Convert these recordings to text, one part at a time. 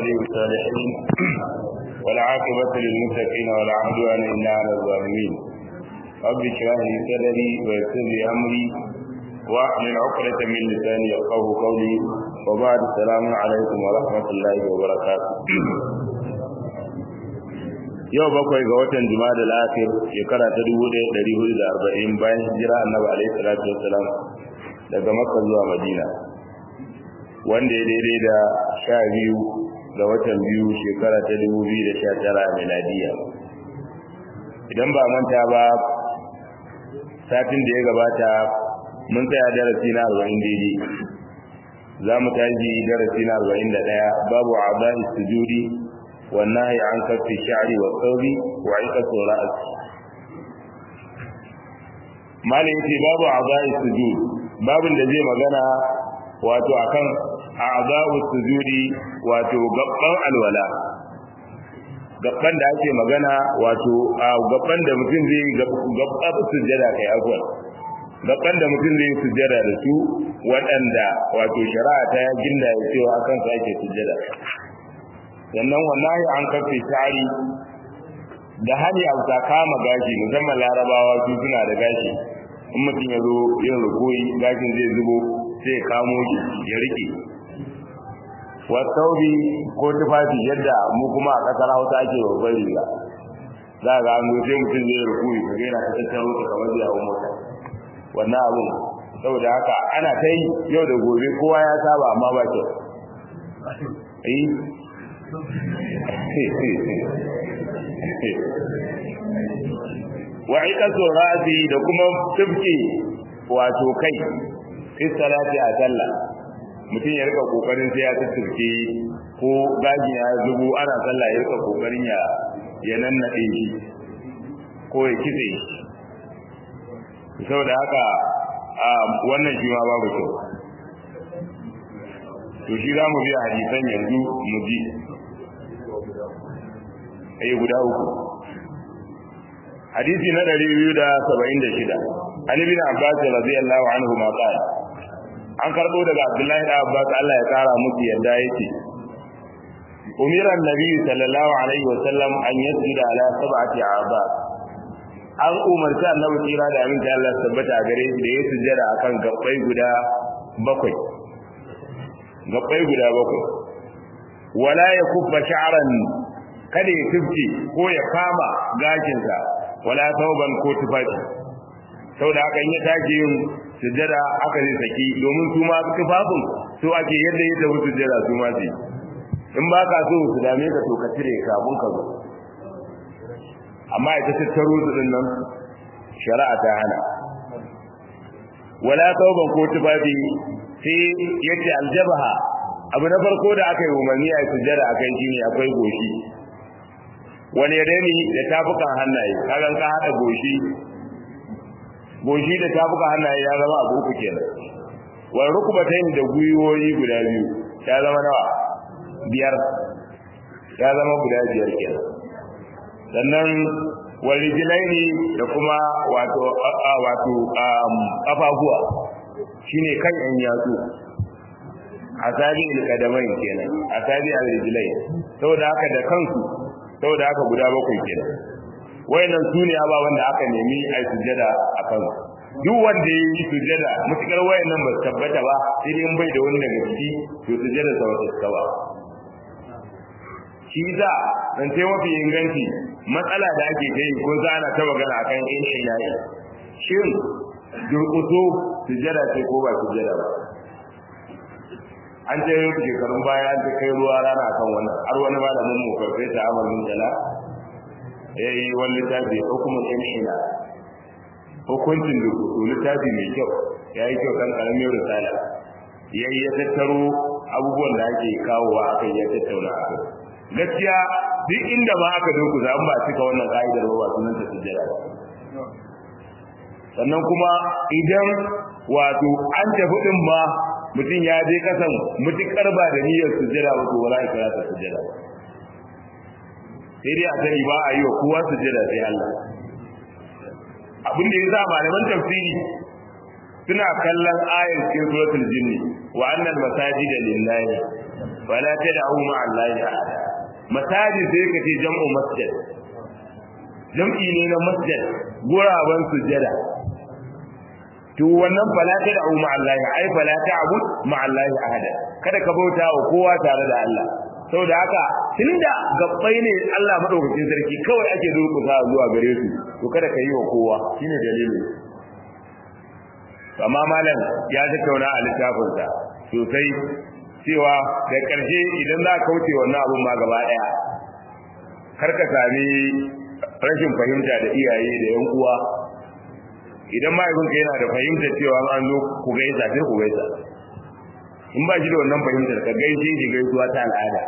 ولي الصالحين والعاقبة للمتقين ولا عدوان إلا على الظالمين رب اشرح لي صدري ويسر لي أمري واحلل عقدة من لساني يفقه قولي وبعد السلام عليكم ورحمة الله وبركاته yau bakwai ga watan juma'a da akhir shekara ta 1440 bayan hijira annabi alaihi salatu wassalam daga makka zuwa madina wanda ya daidai da sha biyu ga watan biyu shekara ta 2019 miladiya idan ba manta ba satin da ya gabata mun tsaya darasi na 40 daidai za mu tashi darasi na 41 babu a'da'i sujudi والنهي عن كف الشعر والثوب وعقة الرأس ما يتي باب أعضاء السجود باب الذي مغنى واتو أكن أعضاء السجود واتو قبقان الولا gaban da ake magana wato a gaban da mutum zai gaban sujjada kai afwan gaban da mutum zai sujjada da su waɗanda wato shari'a ta ginda ya cewa akan sa ake sujjada sannan wallahi an kafe tari da hali a ta kama gashi musamman larabawa su suna da gashi in mutum ya zo yin rukoyi gashin zai zubo sai ya kamo shi ya rike wasaubi ko tufafi yadda mu kuma a kasar hausa ake babban riga za ga an sai mutum zai rukoyi ka gaina ta tattaro ta kamar zai hau mota wannan abun saboda haka ana ta yi yau da gobe kowa ya saba amma ba kyau wa iqatu ra'si da kuma tubki wato kai fi salati a sallah mutum ya rika kokarin sai ya tubke ko gaji ya zubo ana sallah ya rika kokarin ya ya nannade shi ko ya kitse shi saboda haka wannan shi ma babu kyau to shi za mu biya hadisan yanzu mu ji ayi guda uku hadisi na 276 an ibn abbas radiyallahu anhu ma qala an karbo daga abdullahi da abbas Allah ya kara musu yadda yake umira annabi sallallahu alaihi wasallam an yasjuda ala sab'ati a'ba an umarci annabi tsira da aminta Allah tabbata a gare shi da ya sujjada akan gabbai guda bakwai gabbai guda bakwai wala ya kubba sha'ran kada ya tufke ko ya kama gashinsa wala tauban ko tufafi saboda haka in ya tashi yin sujjada aka zai saki domin su ma tufafin su ake yadda ya tafi sujjada su ma su in ba ka so su dame ka to ka cire kafin ka zo amma ita tattaro su din nan shari'a ta hana wala tauban ko tufafi sai yace aljabaha abu na farko da aka yi umarni a sujjada akan shine akwai goshi wani reni da tafukan hannaye kagan ka hada goshi goshi da tafukan hannaye ya zama abu uku kenan wa rukbatayn da guyoyi guda biyu ya zama nawa biyar ya zama guda biyar kenan sannan warijlaini da kuma wato wato kafafuwa shine kan yan yatsu asabi al-qadamain kenan asabi al-rijlain saboda haka da kansu saboda haka guda bakwai kenan wayannan sune ababan da aka nemi a sujjada a kan duk wanda ya yi sujjada mutukar wayannan ba su tabbata ba sai dai bai da wani daga ciki to sujjada sa wata tsawa shi za dan sai mafi inganci matsala da ake ta yi ko za ana ta magana akan in ilahi shin durkuso sujjada ce ko ba sujjada ba an ce yau shekarun baya an ta kai ruwa rana kan wannan har wani malamin mu farfe ta amalin jala ya yi wani littafi hukumar imshina hukuncin da kusu littafi mai kyau ya yi kyau kan karamin risala ya yi ya tattaro abubuwan da ake kawowa a kai ya tattauna a kai gaskiya duk inda ma aka dokusa an ba cika wannan ka'idar ba sunan ta sujjada sannan kuma idan wato an tafi din ma mutum ya je kasan mutukar ba da niyyar sujjada ba to wala ya kira ta sujjada ba sai dai a sani ba a yi wa kowa sujjada sai Allah abin da yasa malaman tafsiri suna kallon ayar cikin suratul jinni wa annal masajida lillahi wala tad'u ma'a allahi ahada masajid sai ka ce jam'u masjid jam'i ne na masjid guraben sujada to wannan fala tad'u ma'a allahi ai fala ta'bud ma'a allahi ahada kada ka bauta wa kowa tare da Allah saboda haka tunda gabbai ne Allah madaukakin sarki kawai ake durkusa zuwa gare su to kada ka yi wa kowa shine dalilin amma malam ya tattauna a littafinsa sosai cewa da ƙarshe idan za ka kauce wannan abun ma gaba ɗaya kar ka sami rashin fahimta da iyaye da yan uwa idan mahaifinka yana da fahimtar cewa an zo ku gaisa sai ku gaisa in ba shi da wannan fahimtar ka gaishe shi gaisuwa ta al'ada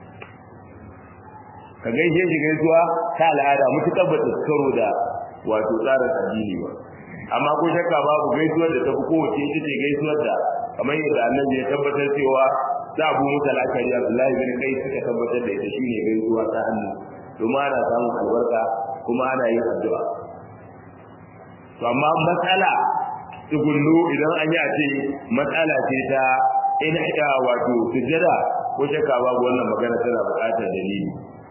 ka gaishe shi gaisuwa ta al'ada mutukar ba ta karo da wato tsarin addini ba amma ko shakka babu gaisuwar da ta fi kowace ita ce gaisuwar da kamar yadda annabi ya tabbatar cewa za abu musa la'akari abdullahi bin kai suka tabbatar da ita shine gaisuwa ta hannu domin ana samun albarka kuma ana yin addu'a to amma matsala tsugunnu idan an yi a ce matsala ce ta ina iya wato sujjada ko shakka babu wannan magana tana buƙatar dalili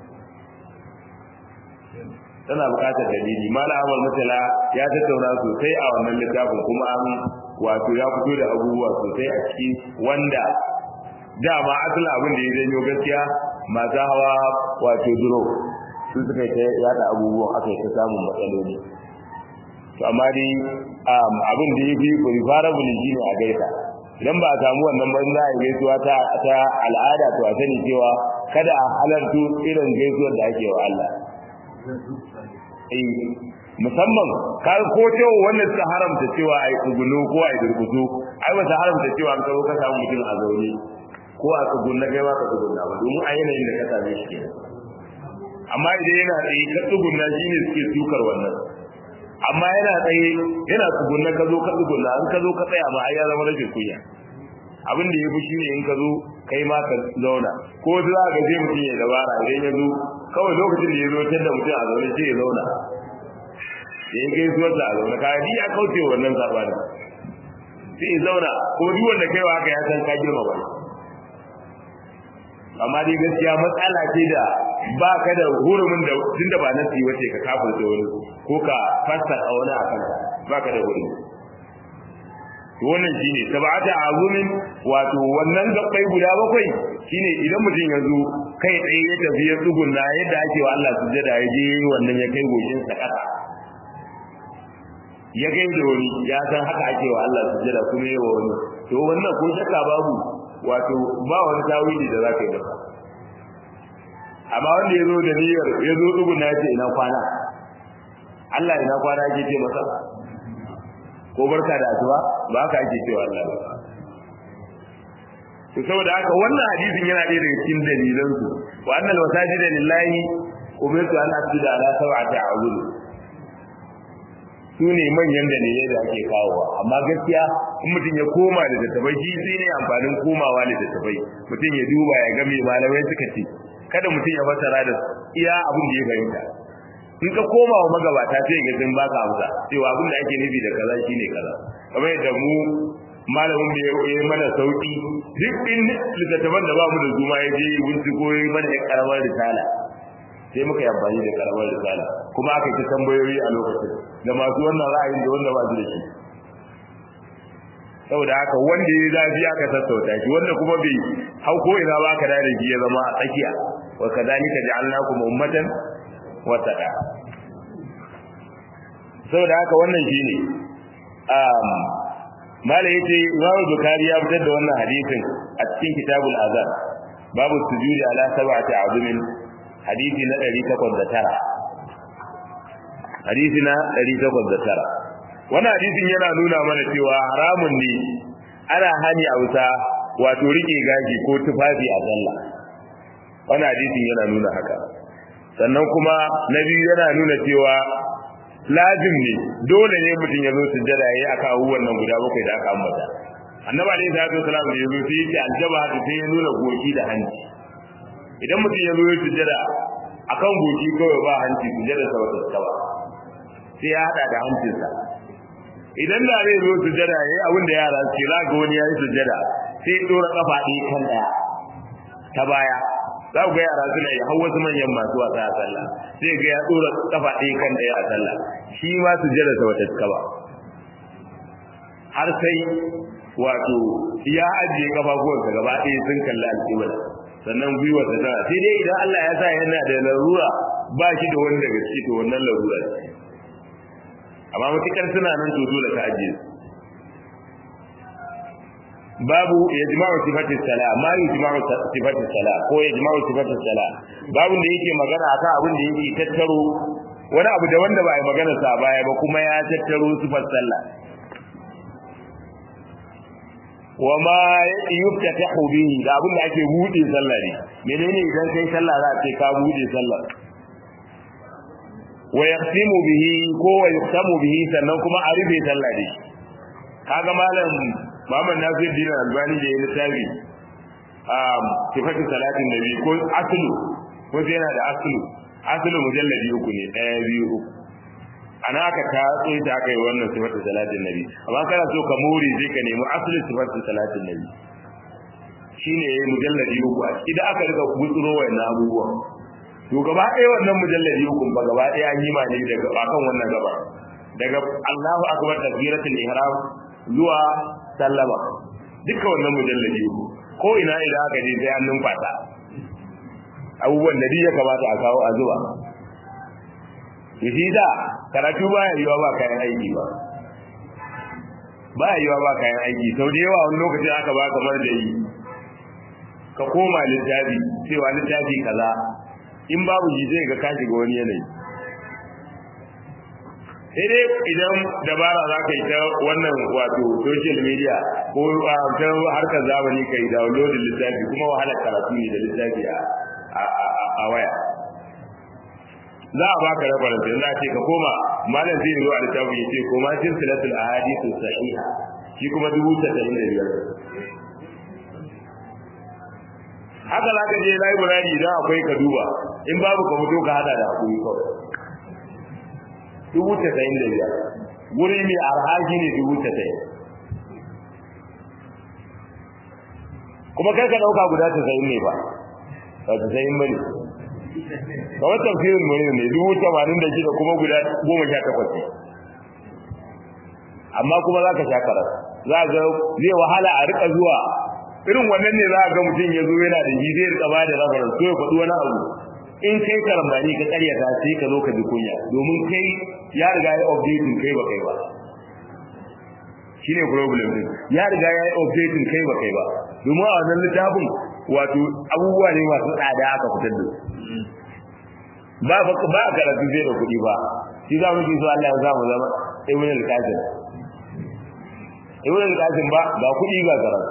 tana buƙatar dalili mala amal mutala ya tattauna sosai a wannan littafin kuma an wato ya fito da abubuwa sosai a ciki wanda dama asalin abin da ya janyo gaskiya masu hawa wato duro su suka yi ta yada abubuwan aka yi ta samun matsaloli to amma dai abin da ya fi preferable shi ne a gaisa idan ba a samu wannan ban za a yi gaisuwa ta al'ada to a sani cewa kada a halartu irin gaisuwar da ake wa Allah eh musamman kar ko cewa wanda suka haramta cewa ai tsuguno ko ai durkusu ai ba haramta cewa an karo ka samu mutum a zaune ko a tsugunna kai ma ka tsugunna ba domin a yanayin da ka same shi kenan amma idan yana tsaye ka tsugunna shine suke sukar wannan amma yana tsaye yana tsugunna ka zo ka tsugunna an ka zo ka tsaya ma ai ya zama rashin kunya abin da ya fi shine in ka zo kai ma ka zauna ko za ka je mutum ya dabara idan ya zo kawai lokacin da ya zo tunda mutum a zaune sai ya zauna da ya gaisuwar da a zaune kayan ni ya kauce wannan sabani sai ya zauna ko duk wanda kai wa haka ya san ka girma ba amma dai gaskiya matsala ce da ba ka da hurumin da tun da ba na siyi wace ka kafin da wani ko ka fasta a wani a kanka ba ka da hurumi wannan shine sab'ata azumin wato wannan gabbai guda bakwai shine idan mutum ya zo kai tsaye ya tafi ya tsugunna yadda ake wa Allah sujjada ya je wannan ya kai goshin sa kasa ya kai da wani ya san haka ake wa Allah sujjada kuma yawa wani to wannan ko shakka babu wato ba wani tawili da zaka yi masa amma wanda ya zo da niyyar ya zo tsugunna ya ce ina kwana Allah ina kwana yake ce masa ko barka da asuba ba haka ake cewa Allah ba to saboda haka wannan hadisin yana ɗaya daga cikin dalilan su wa annal masajida lillahi umirtu an asjuda ala sab'ati a'udhu su ne manyan dalilai da ake kawowa amma gaskiya in mutum ya koma da tattabai shi sai ne amfanin komawa da tattabai mutum ya duba ya ga me malamai suka ce kada mutum ya fassara da iya abin da ya fahimta in ka koma wa magabata sai ga sun baka amsa cewa abin da ake nufi da kaza shine kaza kamar yadda mu malamin da ya yi mana sauki duk din littattafan da ba mu da zuma ya je wunci ko ya mana ya karamar risala sai muka yi amfani da karamar risala kuma aka yi tambayoyi a lokacin da masu wannan ra'ayin da wanda ba su da shi saboda haka wanda ya zafi aka sassauta shi wanda kuma bai hau ko ina ba ka da shi ya zama a tsakiya wa kadhalika ja'alnakum ummatan wasada saboda haka wannan shine um mala yace Imam Bukhari ya fitar da wannan hadisin a cikin kitabul azan babu sujudi ala sab'ati azumin hadisi na 809 hadisi na 809 wannan hadisin yana nuna mana cewa haramun ne ana hani a wuta wato rike gashi ko tufafi a sallah wannan hadisin yana nuna haka sannan kuma na biyu yana nuna cewa lazim ne dole ne mutum ya zo sujjada yayi aka abubuwan nan guda bakwai da aka ambata annabi alaihi salatu wasalam da yazo sai yace aljaba da sai ya nuna goshi da hanci idan mutum ya zo ya sujjada akan goshi kawai ba hanci sujjada sa wata tsawa sai ya hada da hancinsa idan da zai zo sujjada yayi abin da yara su za ga wani yayi sujjada sai ya dora kafa ɗaya kan ɗaya ta baya za ku ga yara suna yi har wasu manyan masu wasa a sallah sai ga ya tsora kafa ɗaya kan ɗaya a sallah shi ma su jira sa wata cika ba har sai wato ya ajiye kafafuwansa gaba ɗaya sun kalli alƙibla sannan gwiwarsa tana sai dai idan Allah ya sa yana da larura ba shi da wani daga ciki to wannan larura ce amma matukar suna nan to dole ka ajiye su babu yajma'u sifati sala ma yajma'u sifati sala ko yajma'u sifati sala babu da yake magana akan abin da yake tattaro wani abu da wanda ba a magana sa baya ba kuma ya tattaro sifar sallah wa ma yuftatahu bihi da abin da ake bude sallah ne menene idan kai sallah za a ce ka bude sallah wa yaqsimu bihi ko wa yuqsamu bihi sannan kuma a rufe sallah ne kaga malam Muhammad Nasir Dina Albani da ya littafi um sifatu salatin nabi ko aslu ko sai yana da aslu aslu mujalladi uku ne ɗaya biyu uku ana aka ta tsoyi ta aka yi wannan sifatu salatin nabi amma kana so ka more zai ka nemi aslu sifatu salatin nabi shine yayi mujalladi uku a idan aka riga gutsuro wayannan abubuwan to gaba ɗaya wannan mujalladi uku ba gaba ɗaya an yi ma ne daga akan wannan gaba daga Allahu akbar takbiratul ihram zuwa sallama duka wannan mujalladi ko ina idan aka je sai an numfata abubuwan da ya kamata a kawo a zuwa yashi da karatu baya yiwa ba kayan aiki ba baya yiwa ba kayan aiki sau da yawa wani lokacin aka ba kamar da yi ka koma littafi cewa littafi kaza in babu shi zai ga ka shiga wani yanayi sai dai idan dabara za ka yi ta wannan wato social media ko ta harkar zamani ka yi downloading littafi kuma wahalar karatu ne da littafi a waya za a baka reference yanzu a ce ka koma malam zai zo a littafi ya ce koma silsilatul ahadithu sahiha shi kuma dubu tasa'in da biyar haka za ka je library idan akwai ka duba in babu ka fito ka hada da hakuri kawai dubu tasa'in da biyar wuri mai arhaji ne dubu tasa'in kuma kar ka ɗauka guda tasa'in ne ba ba tasa'in ba ne kamar tafsirin mu ne dubu tamanin da shida kuma guda goma sha takwas ne amma kuma za ka sha karar za ga zai wahala a rika zuwa irin wannan ne za ga mutum ya zo yana da shi zai rika ba da rafarar so ya faɗi wani abu in kai karambani ka karyata sai ka zo ka ji kunya domin kai ya riga ya updating kai ba kai ba shine problem din ya riga ya updating kai ba kai ba domin a wannan littafin wato abubuwa ne masu tsada aka fitar da ba ba ba karatu zai da kuɗi ba shi za mu ji so Allah ya samu zama ibn al-qasim ibn al-qasim ba ga kuɗi ga karatu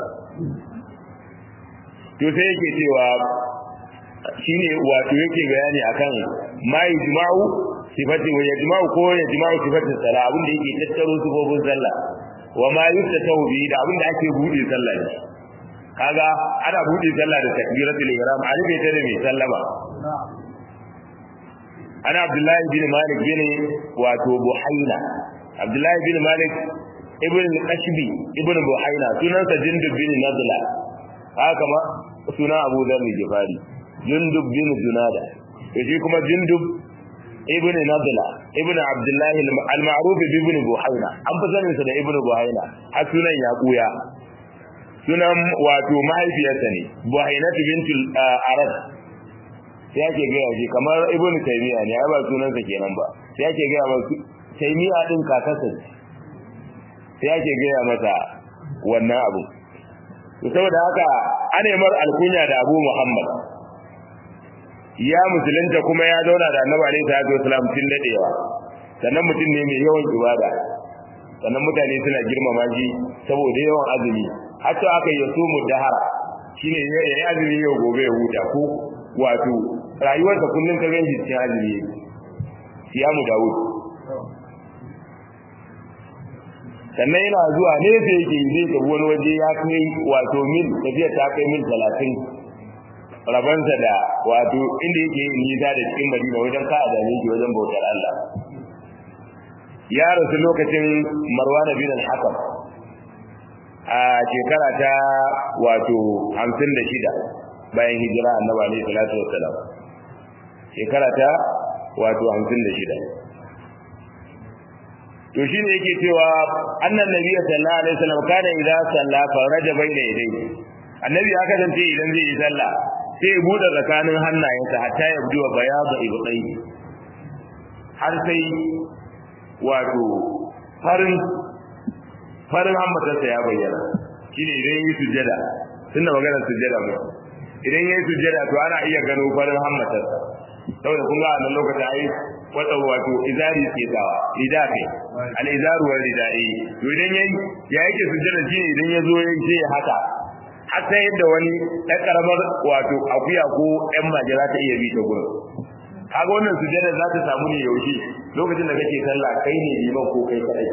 to sai yake cewa shine wato yake bayani akan ma yajma'u sifati wa yajma'u ko yajma'u sifati sala abin da yake tattaro sifofin sallah wa ma yuftatahu bi da abin da ake bude sallah ne kaga ana bude sallah da takbiratul ihram an bai ta da mai sallama ana abdullahi bin malik bin wato buhaina abdullahi bin malik ibn al-ashbi ibn buhaina sunansa jindub bin nadla haka ma sunan abu dharr gifari jundub bin junada to shi kuma jundub ibn nadla ibn abdullahi al-ma'ruf ibn buhaina an fi sanin sa da ibn buhaina har sunan ya kuya sunan wato mahaifiyarsa ne buhainatu bintul arad sai ake gaya shi kamar ibn taymiya ne ai ba sunansa kenan ba sai ake gaya masa taymiya din kakarsa ne sai ake gaya masa wannan abu to saboda haka ana mar alkunya da Abu Muhammad ya musulunta kuma ya zauna da Annabi alaihi salatu wasalam tun dadewa sannan mutum ne mai yawan ibada sannan mutane suna girmama shi saboda yawan azumi hatta aka yi su mudahara shine ya yi azumi yau gobe ya huta ko wato rayuwarsa kullum ka ganshi cikin azumi yake siyamu Dawud sannan yana zuwa nesa yake zai tafi wani waje ya kai wato mil tafiya ta kai mil talatin rabansa da wato inda yake yin nisa da cikin madina wajen ka a dame shi wajen bautar Allah ya rasu lokacin marwana bin al-hakam a shekara ta wato hamsin da shida bayan hijira annabi alaihi salatu wassalam shekara ta wato 56 to shine yake cewa annan nabiyyu sallallahu alaihi wasallam kana idza salla faraja bayna yadayhi annabi ya kasance idan zai yi sallah sai ya bude tsakanin hannayensa hatta ya buɗe bayadu ibtai har sai wato farin farin hammatarsa ya bayyana shine idan yi sujjada tunda maganar sujjada mu idan yayi sujjada to ana iya gano farin hammatarsa saboda kun ga a lokacin ai wata wato izari ke dawa rida kai al izaru wal ridai to idan yayi ya yake sujjada shine idan ya zo yayi sai haka har sai yadda wani ɗan karamar wato akuya ko ɗan maje za ta iya bi ta gurin kaga wannan sujjada za ta samu ne yaushe lokacin da kake sallah kai ne liman ko kai kadai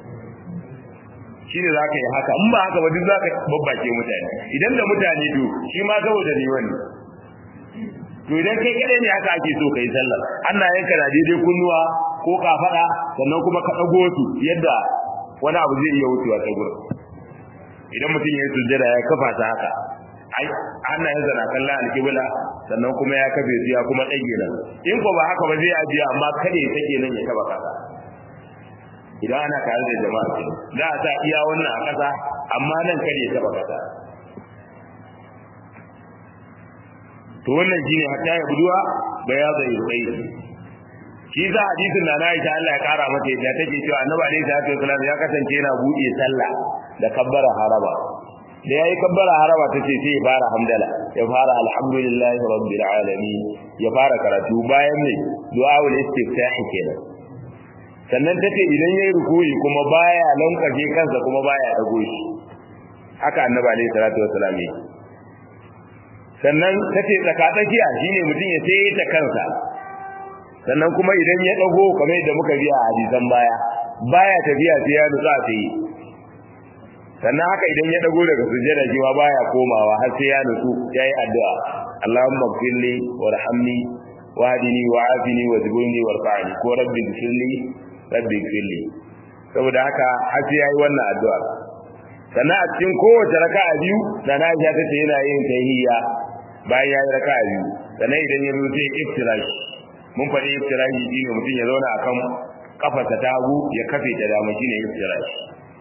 shine za ka yi haka in ba haka ba duk za ka babbake mutane idan da mutane to shi ma saboda ne wani to idan kai kadai ne haka ake so ka yi sallah ana yanka da daidai kunnuwa ko kafada sannan kuma ka dago su yadda wani abu zai iya wucewa ta gurin idan mutum ya yi sujjada ya kafa ta haka ai ana yin zana kallon alkibla sannan kuma ya kafe su ya kuma ɗage nan in ko ba haka ba zai ajiye amma kada ya take nan ya taba kasa idan ana tare da jama'a ce za a sa iya wannan a kasa amma nan kada ya taba kasa to wannan shine hatta ya buduwa bayaza yubai shi za hadisin da na Aisha Allah ya kara mata yadda take cewa Annabi alaihi salatu wasallam ya kasance yana buɗe sallah da kabbara haraba da yayi kabbara haraba tace sai ya fara hamdala ya fara alhamdulillahi rabbil alamin ya fara karatu bayan ne du'aul istiftah kenan sannan tace idan yayi rukuyi kuma baya lankaje kansa kuma baya dago shi haka Annabi alaihi salatu wasallam ne sannan tace tsakatsakiya shine mutum ya sai ta kansa sannan kuma idan ya dago kamar yadda muka biya a hadisan baya baya tafiya sai ya nutsa sai sannan haka idan ya dago daga sujjada shi ma baya komawa har sai ya nutsu yayi addu'a Allahumma ighfirli warhamni wahdini wa'afini wajburni warfa'ni ko rabbi ighfirli rabbi ighfirli saboda haka har sai yayi wannan addu'a sannan a cikin kowace raka'a biyu da na Aisha tace yana yin tahiyya bayan yayi raka'a biyu sannan idan ya zo sai iftirash mun faɗi iftirashi shine mutum ya zauna akan kafarsa ta hagu ya kafe ta dama shine iftirashi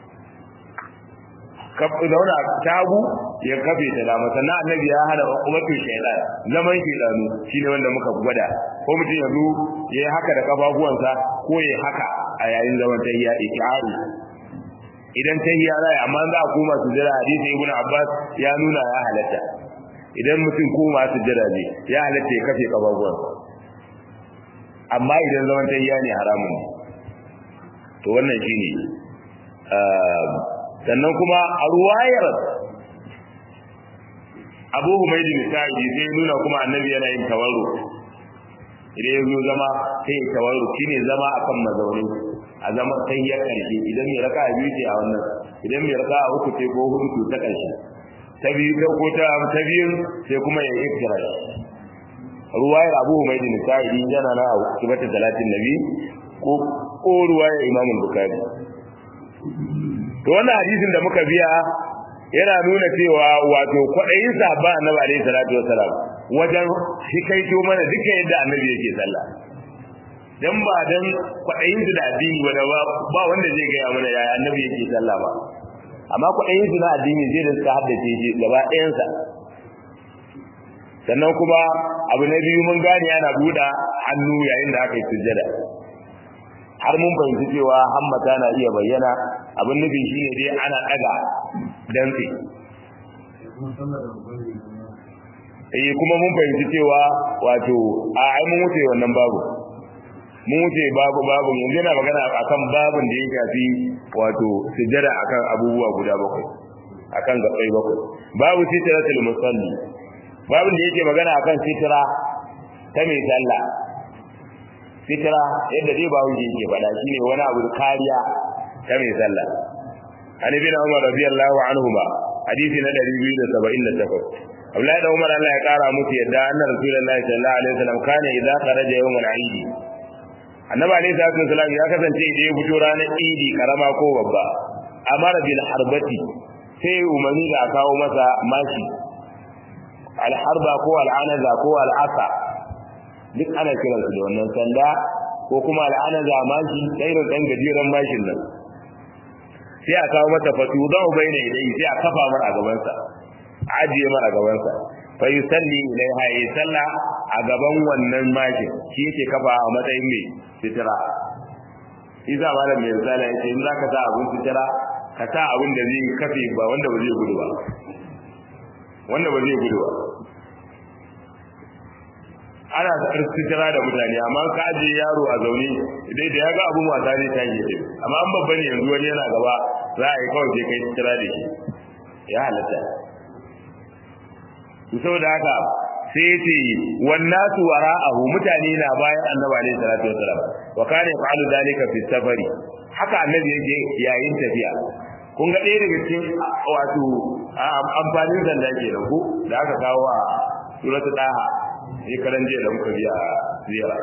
kafa zauna ta hagu ya kafe ta dama sannan annabi ya hana ummatu shaytan zaman shaytanu shine wanda muka gwada ko mutum ya zo ya yi haka da kafafuwansa ko ya yi haka a yayin zaman tahiyya iki'ari idan tahiyya rai amma za a koma su jira hadisi ibnu abbas ya nuna ya halatta idan mutum koma su jira ne ya halatta ya kafe kafafuwansa amma idan zaman tayya ne haramun to wannan shine sannan kuma a ruwayar Abu Humayd bin Sa'id sai nuna kuma annabi yana yin tawarru idan ya zo zama sai tawarru shine zama akan mazauni a zama tayyar karshe idan mai raka biyu ce a wannan idan mai raka uku ce ko hudu ta karshe ta biyu ta ko ta ta biyu sai kuma ya yi kira ruwayar abu mai da nisa'ili yana na kibata talatin nabi ko ko ruwayar imam bukari to wannan hadisin da muka biya yana nuna cewa wato kwaɗayin sahaba annabi alaihi salatu wasalam wajen hikaito mana duka yadda annabi yake sallah dan ba dan kwaɗayin su da addini ba ba wanda zai gaya mana yaya annabi yake sallah ba amma kwaɗayin su na addini zai da suka haddace shi gaba ɗayansa sannan kuma abu na biyu mun gane ana buɗa hannu yayin da aka yi sujjada har mun fahimci cewa hammata na iya bayyana abin nufin shine dai ana ɗaga dantse eh kuma mun fahimci cewa wato a ai mun wuce wannan babu mun wuce babu babu yanzu yana magana akan babun da ya shafi wato sujjada akan abubuwa guda bakwai akan gabai bakwai babu sitratul musalli babin da yake magana akan sitira ta mai sallah sitira yadda dai ba wuce yake faɗa shine wani abu da kariya ta mai sallah an ibn umar radiyallahu anhuma hadisi na 278 Abdullahi da Umar Allah ya kara musu yadda anna Rasulullahi sallallahu alaihi wasallam kana idza kharaja yawm al-eid Annabi alaihi salatu wasallam ya kasance idan ya fito ranar Eid karama ko babba amara bil harbati sai umarni da kawo masa mashi alharba ko al'anaza ko al'asa duk ana kiransu da wannan sanda ko kuma al'anaza mashi irin dan gajeren mashin nan sai a kawo mata fatu za mu bayyana idai sai a kafa mar a gabansa ajiye mar a gabansa fa yusalli ilaiha ya salla a gaban wannan mashin shi yake kafa a matsayin mai fitira isa malam mai misali ya ce in za ka sa abin fitira ka sa abin da zai kafe ba wanda ba zai gudu ba wanda ba zai gudu ba ana fitira da mutane amma ka ajiye yaro a zaune dai da ya ga abin wasa zai tashi ce amma an babba ne yanzu wani yana gaba za a yi kawai sai kai fitira da shi ya halatta saboda haka sai ce wannasu wara'ahu mutane na bayan annabi alaihi salatu wasalam wa kana yaf'alu dalika fi safari haka annabi yake yayin tafiya kun ga ɗaya daga cikin wato amfanin zanda ke da ku da aka kawo a suratul daha sai karan jiya da muka biya ziyara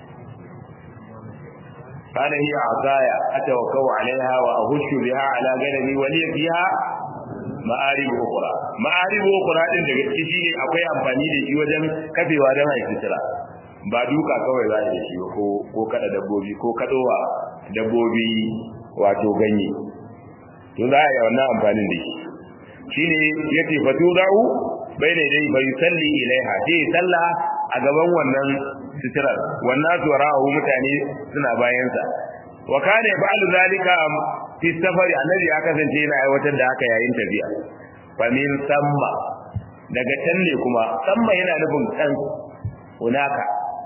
kana hiya azaya atawakkau alaiha wa ahushu biha ala ganami wa li fiha ma'arib ukhra ma'arib ukhra din daga ciki shine akwai amfani da shi wajen kafewa don haifi tira ba duka kawai za da shi ko ko kada dabbobi ko kadowa dabbobi wato ganye to za a yi wannan amfanin da shi shine yace fatudau bayna dai bai salli ilaiha sai salla a gaban wannan sitirar wannan tuwarahu mutane suna bayansa wa kana ba'du zalika fi safari annabi ya kasance yana aiwatar da haka yayin tafiya fa min samma daga can ne kuma samma yana nufin kan hunaka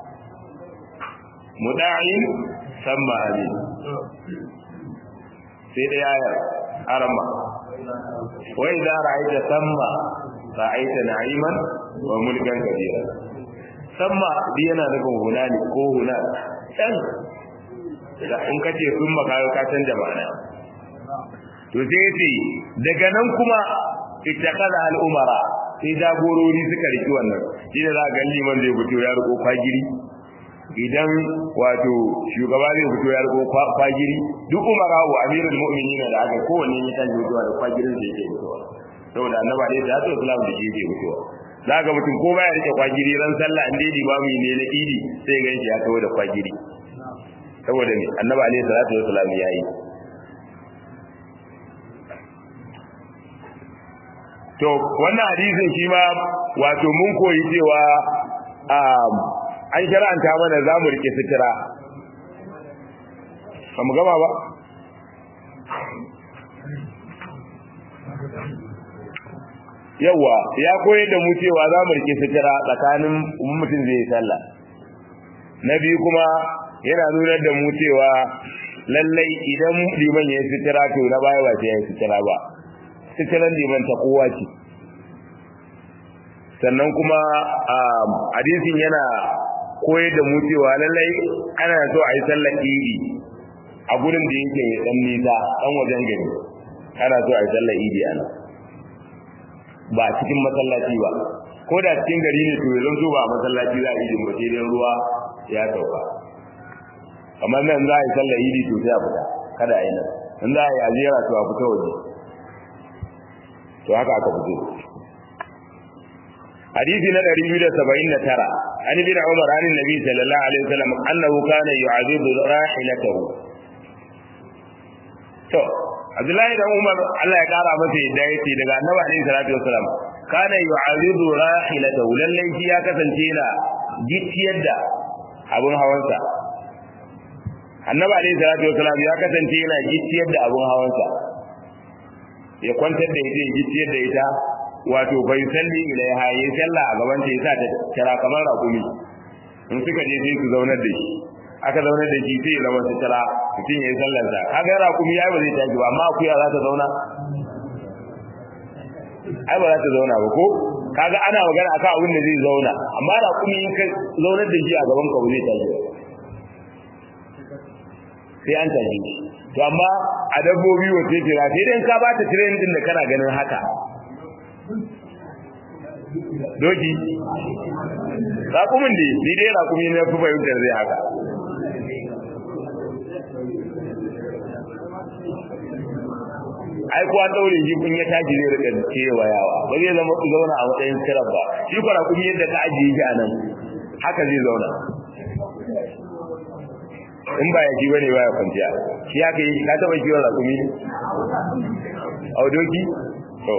muda'in samma amin sai da ayar arama wa idza ra'aita samma ra'aita na'iman wa mulkan kabira samma bi yana nufin hunani ko huna can da in kace sun maka ka canja ma'ana to sai yace daga nan kuma ittaqala al umara sai jagorori suka riki wannan shi da za ga liman zai fito ya riko kwagiri idan wato shugaba zai fito ya riko kwagiri duk umara wa amirul mu'minin da aka kowanne ya kan fitowa da kwagirin da yake fitowa saboda annabi alaihi salatu wasallam da yake fitowa za ga mutum ko baya rike kwagiri ran sallah an dai ba mu ne na idi sai ga shi ya kawo da kwagiri saboda ne annabi alaihi salatu wasallam yayi to wannan hadisin shi ma wato mun koyi cewa an shara'anta mana za mu rike sutura ba mu gama ba yawa ya koyar da mu cewa za mu rike sutura tsakanin mutum zai yi sallah na biyu kuma yana nuna da mu cewa lallai idan liman ya yi sutura to na baya ba sai ya yi sutura ba suturan liman ta kowa ce sannan kuma hadisin yana koyar da mu cewa lallai ana so a yi sallar idi a gurin da yake dan nisa dan wajen gari ana so a yi sallar idi ana ba cikin masallaci ba ko da cikin gari ne to yanzu zo ba masallaci za a yi ba sai dai ruwa ya sauka kamar nan za a yi sallar idi to sai a fita kada a yi nan in za a yi ajera to a fita waje to haka aka fito hadisi na 279 an bin umar an nabi sallallahu alaihi wasallam annahu kana yu'azibu rahilatahu to abdullahi da umar Allah ya kara masa yadda yake daga annabi alaihi salatu wasallam kana yu'azibu rahilatahu lallai shi ya kasance yana gicciyar da abun hawansa annabi alaihi salatu wasallam ya kasance yana gicciyar da abun hawansa ya kwantar da ita ya gicciyar da ita wato bai salli ilaiha ya sallah a gaban ta yasa ta tara kamar rakumi in suka je sai su zaunar da shi aka zaunar da shi sai ya zama su tara mutum ya yi sallar sa kaga rakumi ai ba zai tashi ba amma akuya za ta zauna ai ba za ta zauna ba ko kaga ana magana akan abin da zai zauna amma rakumi in ka zaunar da shi a gaban ka ba zai tashi ba sai an tashi to amma a dabbobi wace tira sai dai ka bata train din da kana ganin haka doki raƙumin da ni dai raƙumi na fi fahimtar zai haka ai ko an daure shi kun ya tashi zai rika cewa yawa ba zai zama ku zauna a matsayin sirab ba shi ko rakumi yadda ka ajiye shi a nan haka zai zauna in ba ya ji bane ba ya kwanciya shi haka yi ka taba kiwon rakumi ne audoki to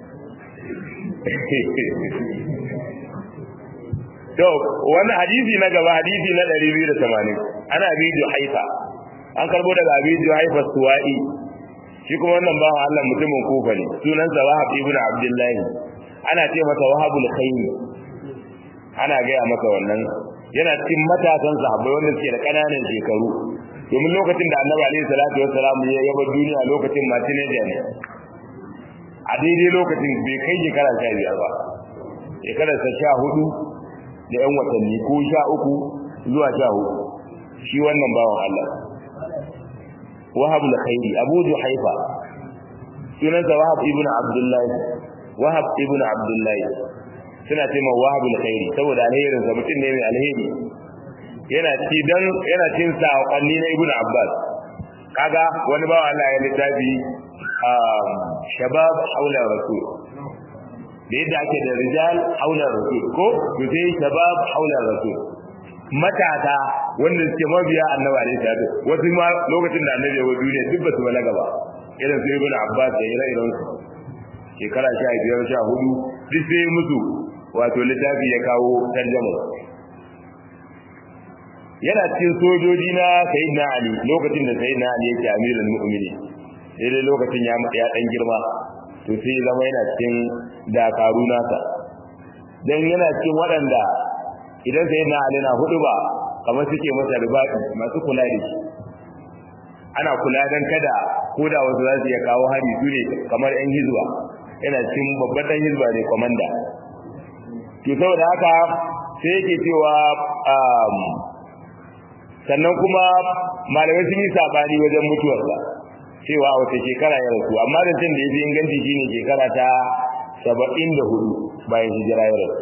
to wannan hadisi na gaba hadisi na 280 ana bidiyo haifa an karbo daga bidiyo haifa suwa'i shi kuma wannan bawan Allah mutumin kufa ne sunansa wahab ibn abdullahi ana ce masa wahabul khayr ana gaya masa wannan yana cikin matasan sahabbai wanda suke da kananan shekaru domin lokacin da annabi alaihi salatu wassalam ya yaba duniya lokacin ma teenager ne a daidai lokacin bai kai shekara sha biyar ba shekararsa sha hudu da yan watanni ko sha uku zuwa sha hudu shi wannan bawan Allah wahab al-khairi abu juhaifa sunansa wahab ibn abdullahi wahab ibn abdullahi suna ce ma wahab al-khairi saboda alherin sa mutum ne mai alheri yana ci dan yana cin saƙonni na ibn abbas kaga wani bawa Allah ya littafi shabab haula rasul da yadda ake da rijal haula rasul ko to sai shabab haula rasul matasa wanda suke mabiya annabi alaihi salatu wasu ma lokacin da annabi ya wa duniya duk ba su balaga ba irin su ibn abbas da ire iren su shekara sha biyar sha hudu duk sai musu wato littafi ya kawo tarjama yana cikin sojoji na sayyidina ali lokacin da sayyidina ali yake amirul mu'minin daidai lokacin ya ya dan girma to sai zama yana cikin dakaru nasa dan yana cikin waɗanda idan sayyidina ali na hudu ba kamar suke masa ribaɗi masu kula da shi ana kula dan kada ko da wasu za su iya kawo hari su ne kamar yan hizba yana cikin babban dan hizba ne komanda to saboda haka sai yake cewa sannan kuma malamai sun yi sabani wajen mutuwarsa cewa wace shekara ya rasu amma da tun da ya fi inganci shine shekara ta saba'in da hudu bayan hijira ya rasu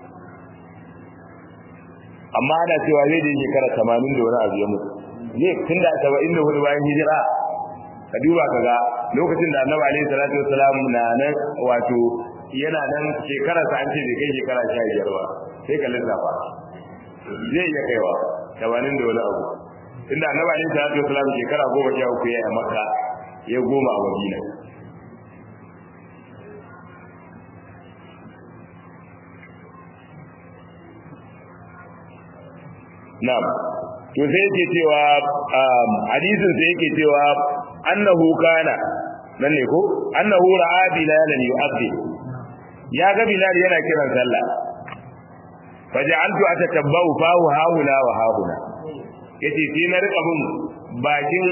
amma ana cewa zai da shekara tamanin da wani abu ya mutu ne tun da saba'in da hudu bayan hijira ka duba ka ga lokacin da annabi alaihi salatu wasalam na nan wato yana nan shekarar sa an ce bai kai shekara sha biyar ba sai ka lissafa zai iya kaiwa tamanin da wani abu tunda annabi alaihi salatu wasalam shekara goma sha uku ya yi a makka ya goma a madina na'am to sai yake cewa hadisin sai yake cewa annahu kana nan ne ko annahu ra'a bilalan yu'addi ya ga bilal yana kiran sallah faj'altu atatabbau fahu haula wa hauna yace sai na rika bin bakin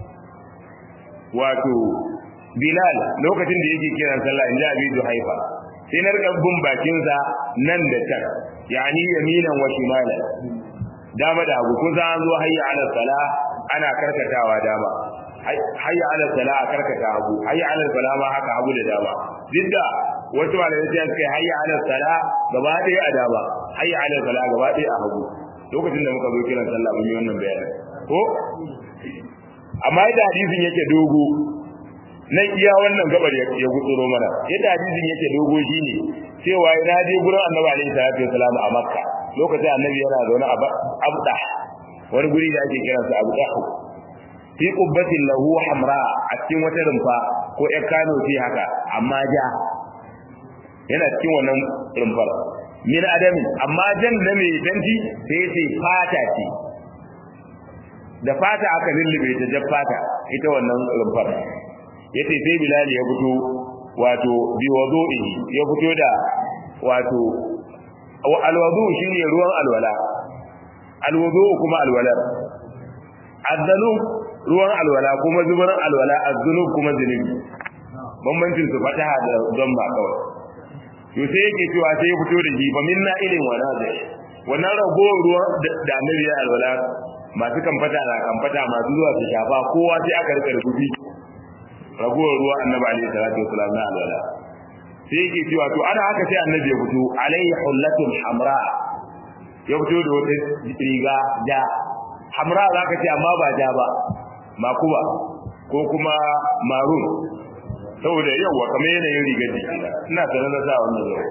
wato bilal lokacin da yake kiran sallah inda abi haifa sai na rika bin bakin sa nan da can yani yaminan wa shimalan dama da hagu kun an zo hayya ala sala ana karkatawa dama hayya ala sala a karkata hagu hayya ala sala ma haka hagu da dama didda wasu malamai sai suka hayya ala sala gaba ɗaya a dama hayya ala sala gaba ɗaya a hagu lokacin da muka zo kiran sallah mun yi wannan bayanin ko amma yadda hadisin yake dogo nan iya wannan gabar ya gutsuro mana yadda hadisin yake dogo shine cewa ina je gurin annabi alaihi salatu wasalam a makka lokacin annabi yana zaune a abda wani guri da ake kiransa abu dahu fi qubbatin lahu hamra a cikin wata rumfa ko ƴar kano ce haka amma ja yana cikin wannan rumfar min adamin amma jan na mai danti sai sai fata ce da fata aka lullube ta jar fata ita wannan rumfar yace sai bilal ya fito wato bi wudu'i ya fito da wato alwudu shine ruwan alwala alwudu kuma alwalar azzalum ruwan alwala kuma zubarin alwala azzulum kuma zunubi bambancin su fataha da zamba kawai to sai yake cewa sai ya fito da shi fa minna ilin wa nazai wannan ragowar ruwan da annabi ya alwala masu kamfata na kamfata masu zuwa su shafa kowa sai aka rika rubuci ragowar ruwan annabi alaihi salatu wasallam na alwala sai yake cewa to ana haka sai annabi ya fito alayhi hullatun hamra ya fito da wata riga ja hamra za ka ce amma ba ja ba makuba ko kuma marun saboda yawa kamar yanayin rigar jiki ina tare da sa wannan zai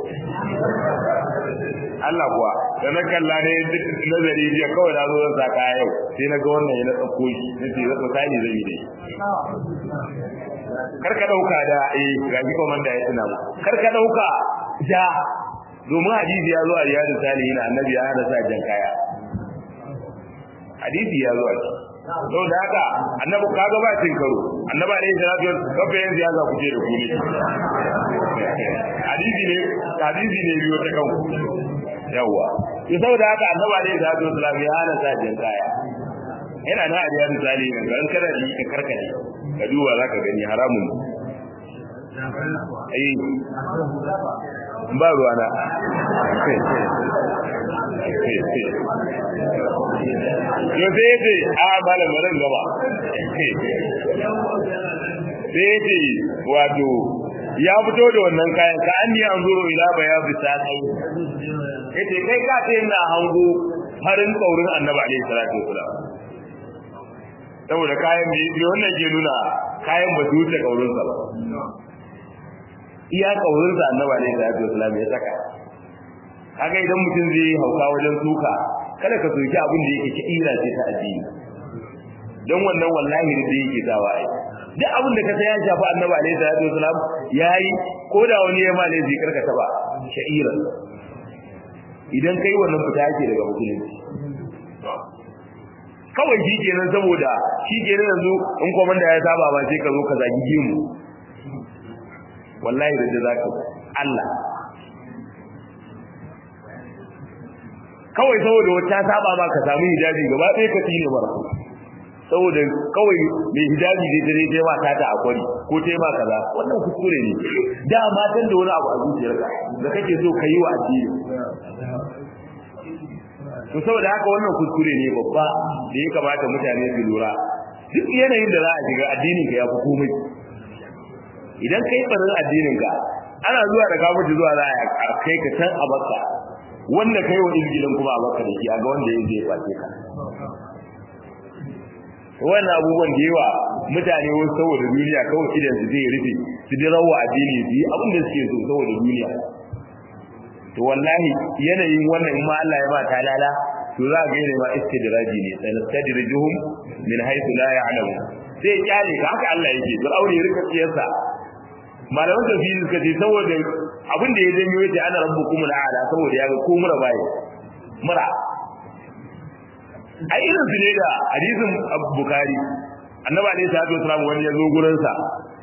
Allah kuwa da na kalla ne nazari jiya kawai na zo zan sa kaya yau sai na ga wannan ya na tsakko shi na ce zan misali zai yi dai kar ka dauka da eh gaji komanda ya tuna kar ka dauka da domin hadisi ya zo a riyadu salihin annabi ya hada sa jan kaya hadisi ya zo a ci sau da haka annabi kaga ba cin karo annaba ne da rafi kafa yin siyasa kuce da ku ne hadisi ne hadisi ne biyo ta kanku yawa to saboda haka annaba ne da rafi sallallahu ya hana sa jan kaya yana na riyadu salihin kan kada da ka karkade ka duba zaka gani haramun eh ba ruwana yau sai yace a malam ran gaba sai yace wato ya fito da wannan kayan ka an yi anzuro ila baya bisa kai yace kai ka ce ina hango farin kaurin annabi alaihi salatu wasalam saboda kayan da wannan ke nuna kayan ba su wuce kaurin sa ba iya kaurin sa annabi alaihi salatu wasalam ya saka kaga idan mutum zai hauka wajen suka kada ka soki abin da yake kira ce ta addini don wannan wallahi da yake dawa ai duk abin da ka san ya shafi annabi alaihi salatu wasalam yayi ko da wani ya male zai karka taba sha'ira idan kai wannan fita yake daga musulunci kawai shi kenan saboda shi kenan yanzu in komanda ya saba ba sai ka zo ka zagi gemu wallahi da zaka Allah kawai saboda wata saba ma ka samu hijabi gaba ɗaya ka tsine mara saboda kawai mai hijabi dai dare dai ma ta ta akwari ko tai ma kaza wannan kuskure ne da matan da wani abu a zuciyarka da kake so ka yi wa addini to saboda haka wannan kuskure ne babba da ya kamata mutane su lura duk yanayin da za a shiga addinin ka ya fi komai idan kai barin addinin ka ana zuwa da kamuci zuwa za a kai ka can a bakka wanda kai wa izgilin kuma a bakka da shi a ga wanda ya zai face ka wannan abubuwan da yawa mutane wasu saboda duniya kawai idan su zai rufe su ji rawa addini su yi abin da suke so saboda duniya to wallahi yanayin wannan in ma Allah ya ba ta lala to za ga yana ma istidraji ne sanastadrijuhum min haythu la ya'lamun sai kyale ka haka Allah yake to aure ya rika tsiyarsa malaman tafsiri suka ce saboda abin da ya janyo yace ana rabbukum al'ala saboda ya ga ko mura baye mura ai irin su ne da hadisin bukhari annabi alaihi salatu wasallam wani ya zo gurin sa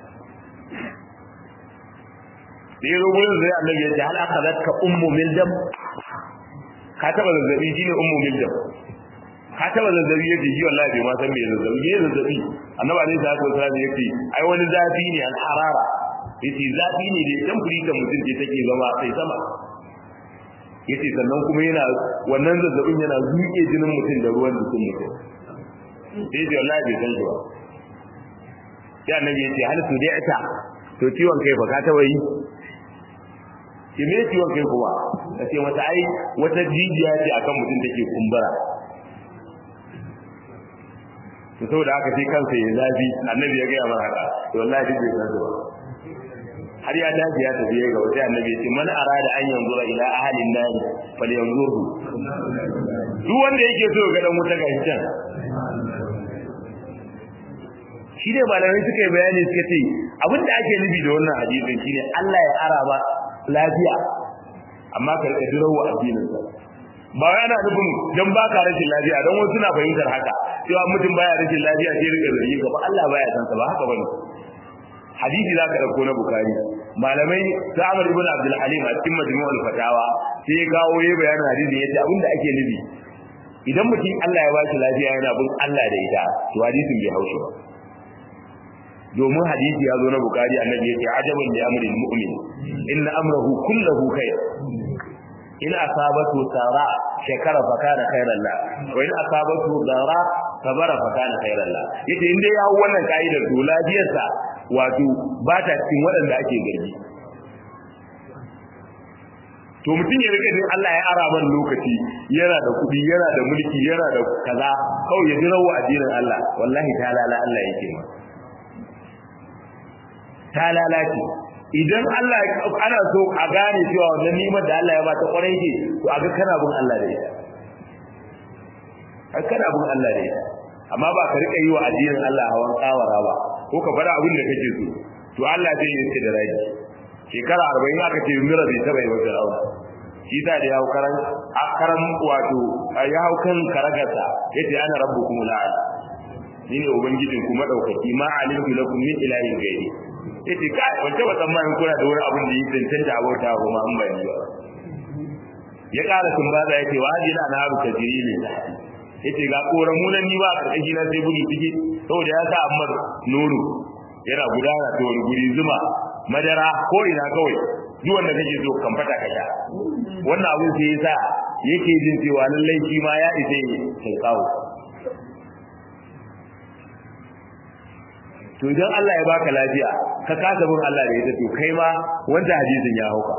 da ya zo gurin sai annabi ya ce hal akhadatka ummu mildam ka taba zazzabi shine ummu mildam ka taba zazzabi yace shi wallahi bai ma san me zazzabi me zazzabi annabi alaihi salatu wasallam yace ai wani zafi ne al harara yace zafi ne da temple da mutum ke take zama sai sama yace sannan kuma yana wannan zazzabin yana zuke jinin mutum da ruwan jikin mutum sai da wallahi bai san shi ba sai annabi yace hal su da'ata to ciwon kai fa ka taba yi ki me ciwon kai kuma kace mata ai wata jijiya ce akan mutum take kumbura to saboda haka sai kansa ya zafi annabi ya ga mana haka to wallahi duk bai san ba har ya dace ya tafi ga wata annabi ya ce man arada an yanzura ila ahalin nar fal yanzuru duk wanda yake so ga dan wuta ga can shi ne malamai suka yi bayani suka ce abin da ake nufi da wannan hadisin shine Allah ya ara ba lafiya amma ka rika dirawo addinin sa ba wai ana nufin dan baka rashin lafiya dan wasu na fahimtar haka cewa mutum baya rashin lafiya sai rika zargi gaba Allah baya san sa ba haka bane hadisi za ka ɗauko na bukari malamai ta amur ibn abdul halim a cikin majmu'ul fatawa sai ya kawo ya bayanin hadisi ya ce abinda ake nufi idan mutum Allah ya bashi lafiya yana bin Allah da ita to hadisin bai haushi ba domin hadisi ya zo na bukari annabi ya ce ajaban li amril mu'min inna amrahu kullahu khair in asabatu sara shakara fa kana khairan la wa in asabatu dara sabara fa kana khairan la yace in dai ya hawo wannan kaidar to lafiyarsa wato ba ta cikin waɗanda ake gargi to mutum ya rika Allah ya ara man lokaci yana da kuɗi yana da mulki yana da kaza kawai ya ji rawa addinin Allah wallahi ta lala Allah yake ma ta lalace idan Allah ana so a gane cewa wannan nimar da Allah ya ba ta kwarai ce to aga kana bin Allah da ita har kana bin Allah da ita amma ba ka rika yi wa addinin Allah hawan tsawara ba ko ka fara abin da kake so to Allah zai yi ka da rai shekara 40 aka ce mira bai taba yi wa Fir'auna shi da ya hau karan akaran wato ya hau kan karagarsa yace ana rabbukum la'al ni ne ubangijin ku madaukaki ma alimtu lakum min ilahin ghairi yace kai wanda ba tsammanin kuna da wani abin da yi tantance abota ba ma an bayani ba ya ƙara tumbaza yace wa hadina na haru tajiri ne ta yace ga koramu nan ni ba karkashi na sai gudu ciki saboda ya sa amma nono yana gudana ta wani guri zuma madara ko ina kawai duk wanda kake so kan fata ka sha wannan abin sai yasa yake jin cewa lallai shi ma ya isa ya kawo to idan Allah ya baka lafiya ka kasa bin Allah da ita to kai ma wanda hadisin ya hauka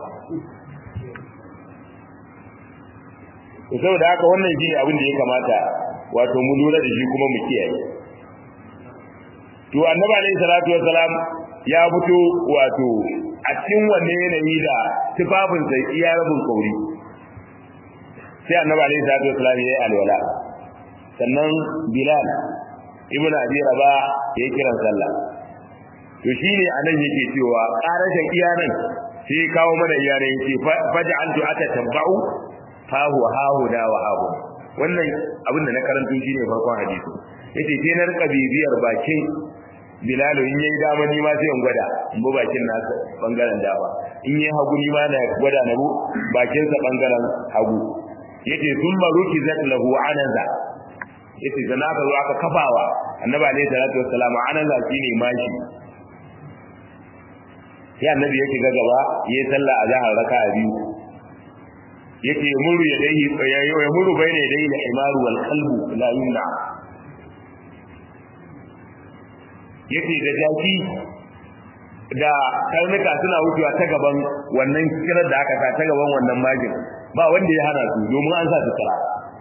to saboda haka wannan shi abin da ya kamata wato mu lura da shi kuma mu kiyaye to annabi alayhi salatu wassalam ya fito wato a cikin wanne yanayi da tufafin sai iya rabin kauri sai annabi alayhi salatu wassalam ya yi alwala sannan bilal ibn abi raba ya yi kiran sallah to shine anan yake cewa karashin iyanan sai kawo mana iyanan yake faj'altu aka tabba'u fahu hahu da wa hahu wannan abin da na karanto shine farkon hadisi yace sai na rika bibiyar bakin Bilal in yayi dama ni ma sai in gwada in bi bakin nasa bangaren dama in yayi hagu ni ma na gwada na bu bakin sa bangaren hagu yace thumma rukizat lahu anaza yace da naka zo aka kafawa annabi alayhi salatu wassalam anaza shine mashi ya annabi yake ga gaba yayi sallah a zahar raka'a biyu yake muru ya dai ya muru bayne dai da himaru wal qalbu la yumna yake da jaki da karnuka suna wucewa ta gaban wannan kirar da aka sa ta gaban wannan majin ba wanda ya hana su domin an sa su tsara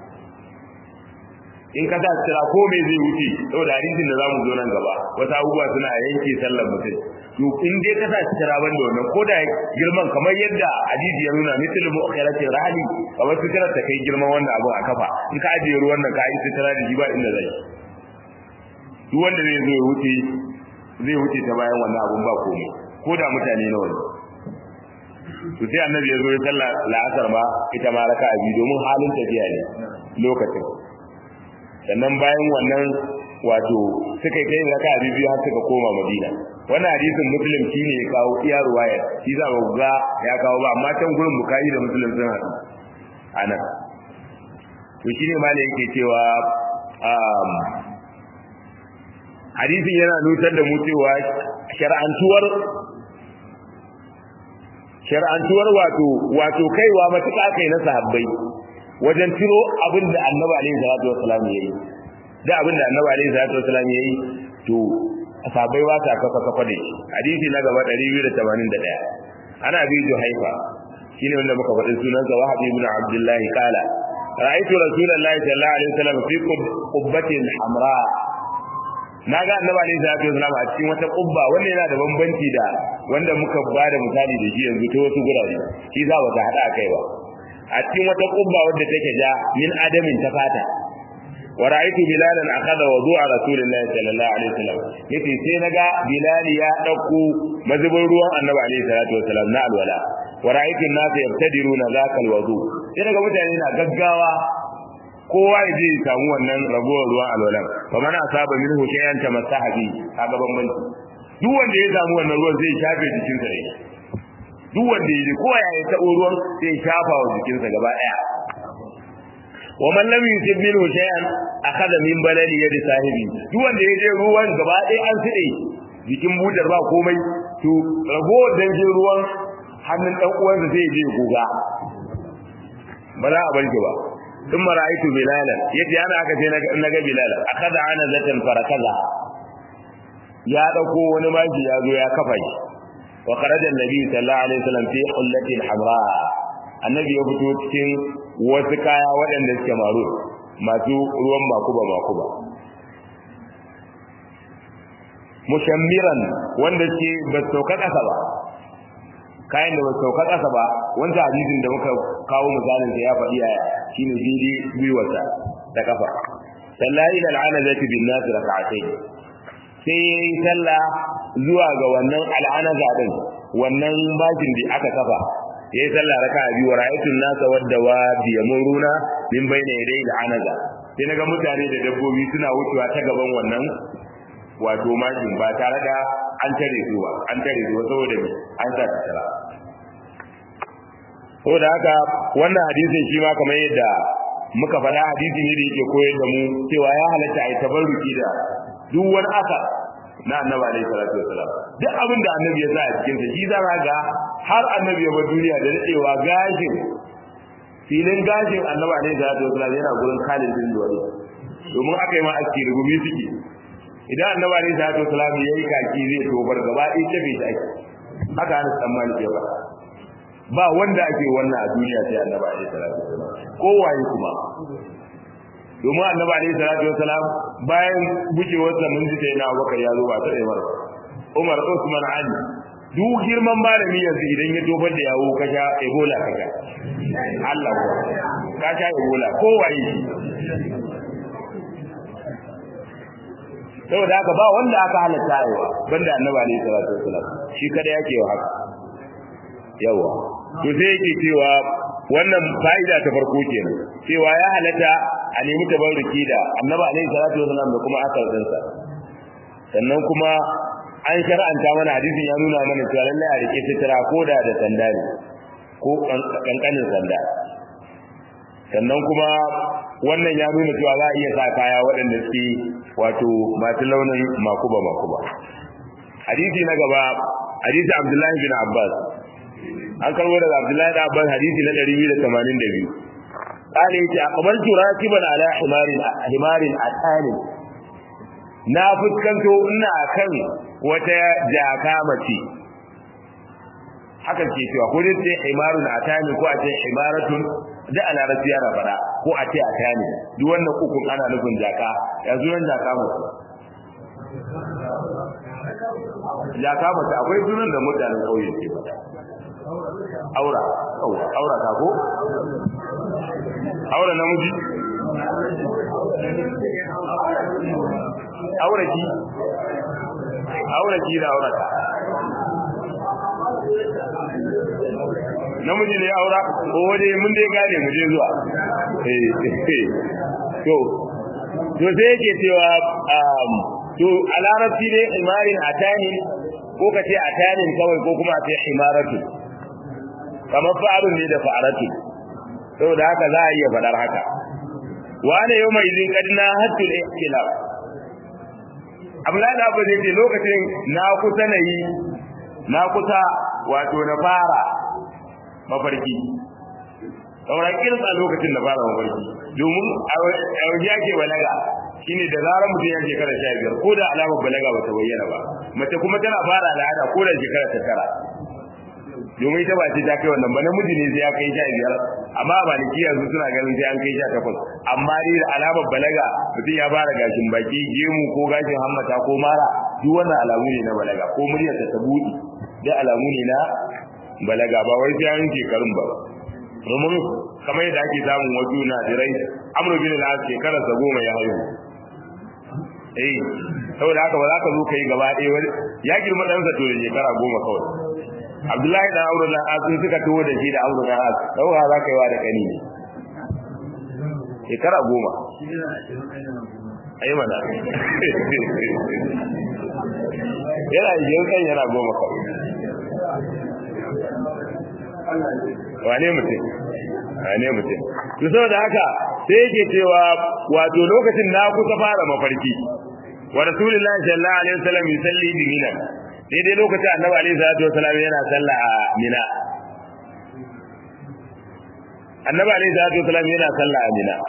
in ka sa tsira ko me zai wuce saboda hadisin da zamu zo nan gaba wata abubuwa suna yanke sallar mutum to in dai ka sa tsira ban da wannan ko da girman kamar yadda hadisi ya nuna misal mu'akhirati rahli kamar tsira ta kai girman wannan abu a kafa in ka ajiye ruwan nan ka yi tsira da shi ba inda zai duk wanda zai zo ya wuce zai wuce ta bayan wannan abun ba komai ko da mutane nawa ne to sai annabi ya zo ya sallah la'asar ma ita ma raka'a biyu domin halin tafiya ne lokacin sannan bayan wannan wato suka kai raka a biyu har suka koma madina wannan hadisin muslim shine ya kawo iya ruwayar shi za ba ga ya kawo ba amma can gurin bukari da muslim sun haɗu anan to shine malai yake cewa um, hadisin yana nutar da mu cewa shar'antuwar shar'antuwar wato wato kaiwa matuƙa kai na sahabbai wajen tiro abin da annabi alaihi salatu wassalam ya yi da abin da annabi alaihi salatu wassalam ya yi to sahabbai ba ta kafa kafa da shi hadisi na gaba 281 ana bi juhaifa shine wanda muka faɗi sunansa wahab ibn abdullah qala ra'aytu rasulullahi sallallahu alaihi wasallam fi qubbatin hamra na ga annabi alaihi salatu wasallam a cikin wata kubba wanda yana da bambanci da wanda muka ba da misali da shi yanzu ta wasu gurare shi za ba ta hada kai ba a cikin wata kubba wadda take ja min adamin ta fata wa ra'aytu bilalan akhadha wudu'a rasulillahi sallallahu alaihi wasallam yace sai naga bilal ya dauko mazubin ruwan annabi alaihi salatu wasallam na alwala wa ra'aytu an-nas yabtadiruna zaka alwudu sai naga mutane na gaggawa kowa ya je ya samu wannan ragowar ruwan alwalan fa man asaba minhu shay'an tamassaha bi kaga bambanci duk wanda ya samu wannan ruwan zai shafe jikinsa ne duk wanda ya je kowa ya taɓo ruwan sai ya shafa wa jikinsa gaba ɗaya wa man lam yusib minhu shay'an akhadha min balali yadi sahibi duk wanda ya je ruwan gaba ɗaya an side jikin butar ba komai to ragowar dangin ruwan hannun dan uwansa sai ya je goga ba za a bar ki ba ثم رأيت بلالا يتي أنا أكثر نجا بلالا أخذ عنزة فركزها يا دكو ونماجي يا ذو يا كفاي وخرج النبي صلى الله عليه وسلم في حلة حمراء النبي يفتو cikin wasu kaya waɗanda suke maru masu ruwan makuba makuba mushammiran wanda ke ba sauka kasa ba kayan da ba sauka kasa ba wanda hadisin da muka kawo misalin da ya faɗi a shine daidai gwiwarsa da kafa sallahi da al'anazati bin nas rak'atayn sai yayi sallah zuwa ga wannan al'anaza din wannan bakin da aka kafa yayi sallah raka'a biyu ra'aytun nasa wadda wa bi yamuruna min bayna yaday al'anaza sai naga mutane da dabbobi suna wucewa ta gaban wannan wato mashin ba tare da an tare su ba an tare su saboda an sa ta tara saboda haka wannan hadisin shi ma kamar yadda muka faɗa hadisi ne da yake koyar da mu cewa ya halatta a yi tabarruki da duk wani asa na annabi alaihi salatu wasalam duk abin da annabi ya sa a cikin sa shi za ga har annabi ya bar duniya da dadewa gashin filin gashin annabi alaihi salatu wasalam yana gurin Khalid bin Walid domin aka yi ma aski rubumi suke idan annabi alaihi salatu wasalam yayi kaki zai tobar gaba ɗaya tabe shi ake haka ana tsammani ke ba ba wanda ake wannan a duniya sai annabi alaihi salatu wasalam kowaye kuma domin annabi alaihi salatu wasalam bayan bucewar sa mun ji sai na Abubakar ya zo ba ta Umar ba Umar Usman Ali duk girman malami yanzu idan ya tofar da yawo kasha Ebola kasha Allah ko kasha Ebola kowaye shi saboda haka ba wanda aka halatta yawa banda annabi alaihi salatu wasalam shi kada yake wa haka yawa to sai yake cewa wannan fa'ida ta farko kenan cewa ya halatta a nemi tabarruki da annabi alaihi salatu wasallam da kuma akal dinsa sannan kuma an shar'anta mana hadisin ya nuna mana cewa lallai a rike fitira ko da da sanda ne ko kankanin sanda sannan kuma wannan ya nuna cewa za a iya sa kaya waɗanda suke wato masu launin makuba makuba hadisi na gaba hadisi abdullahi bin abbas an karbo daga Abdullahi da Abbas hadisi na 282 kale yace aqbaltu rakiban ala himarin himarin atani na fuskanto ina kan wata jaka mace haka ke cewa ko dai ce himarun atani ko a ce himaratun da a larabci yana fada ko a ce atani duk wannan ukun ana nufin jaka yanzu nan jaka mace jaka mace akwai sunan da mutanen kauye ke fada aura aura ta ko aura namiji aura ki aura ki da aura ta namiji ne aura ko waje mun dai gane mu je zuwa eh to to sai yake cewa to a larabci ne imarin atani ko kace atanin kawai ko kuma a ce imaratu kamar fa'arun ne da fa'aratu saboda haka za a iya faɗar haka wane yau mai izin kadina hattu da ikhtilaf Abdullahi Abba zai ce lokacin na kusa na yi na kusa wato na fara mafarki sauran kirsa lokacin da fara mafarki domin a wajen ake balaga shine da zarar mutum ya shekara sha biyar ko da alamar balaga ba ta bayyana ba mace kuma tana fara al'ada ko da shekara ta tara domin ita ba ce ta kai wannan ba namiji ne sai ya kai sha biyar amma a maliki yanzu suna ganin sai an kai sha takwas amma dai da alamar balaga mutum ya fara gashin baki gemu ko gashin hammata ko mara duk wannan alamu ne na balaga ko muryar ta ta buɗe duk alamu ne na balaga ba wai sai an shekarun ba domin kamar yadda ake samun wasu na dirai amru bin al-as shekarar sa goma ya haihu eh saboda haka ba za ka zo kai gaba ɗaya wani ya girma ɗansa to da shekara goma kawai abdullahi da aure na asu suka taho da shi da aure na asu dauka za ka yi wa da kani ne shekara goma ai mana yana yin kan yana goma kawai wane mutum wane mutum to saboda haka sai yake cewa wato lokacin na kusa fara mafarki wa rasulullahi sallallahu alaihi wasallam yusalli bi minan daidai lokacin annabi alaihi salatu wasallam yana sallah a mina annabi alaihi salatu wasallam yana sallah a mina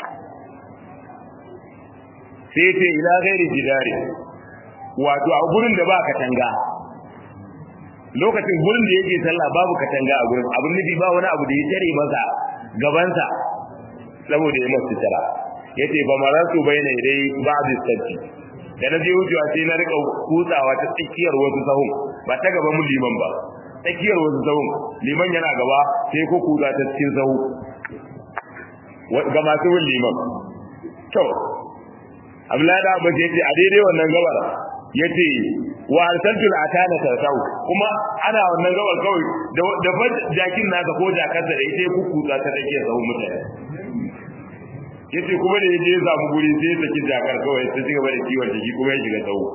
sai ce ila gairi jidari wato a gurin da ba katanga lokacin gurin da yake sallah babu katanga a gurin abin nufi ba wani abu da ya tare masa gabansa saboda ya masu tara yace fa marartu bayna dai ba'd sabti da na je wucewa sai na rika kutsawa ta tsakiyar wasu sahun ba ta gaban mu liman ba tsakiyar wasu sahun liman yana gaba sai ko kutsa ta cikin sahu ga masu bin liman to Abdullahi da Abbas yace a daidai wannan gabar yace wa arsaltul atana tartau kuma ana wannan gabar kawai da da jakin naka ko jakarsa da ita ku kutsa ta tsakiyar sahu mutane yace kuma da yaje ya samu guri sai ya saki jakar kawai sai ci gaba da kiwon jiki kuma ya shiga sahu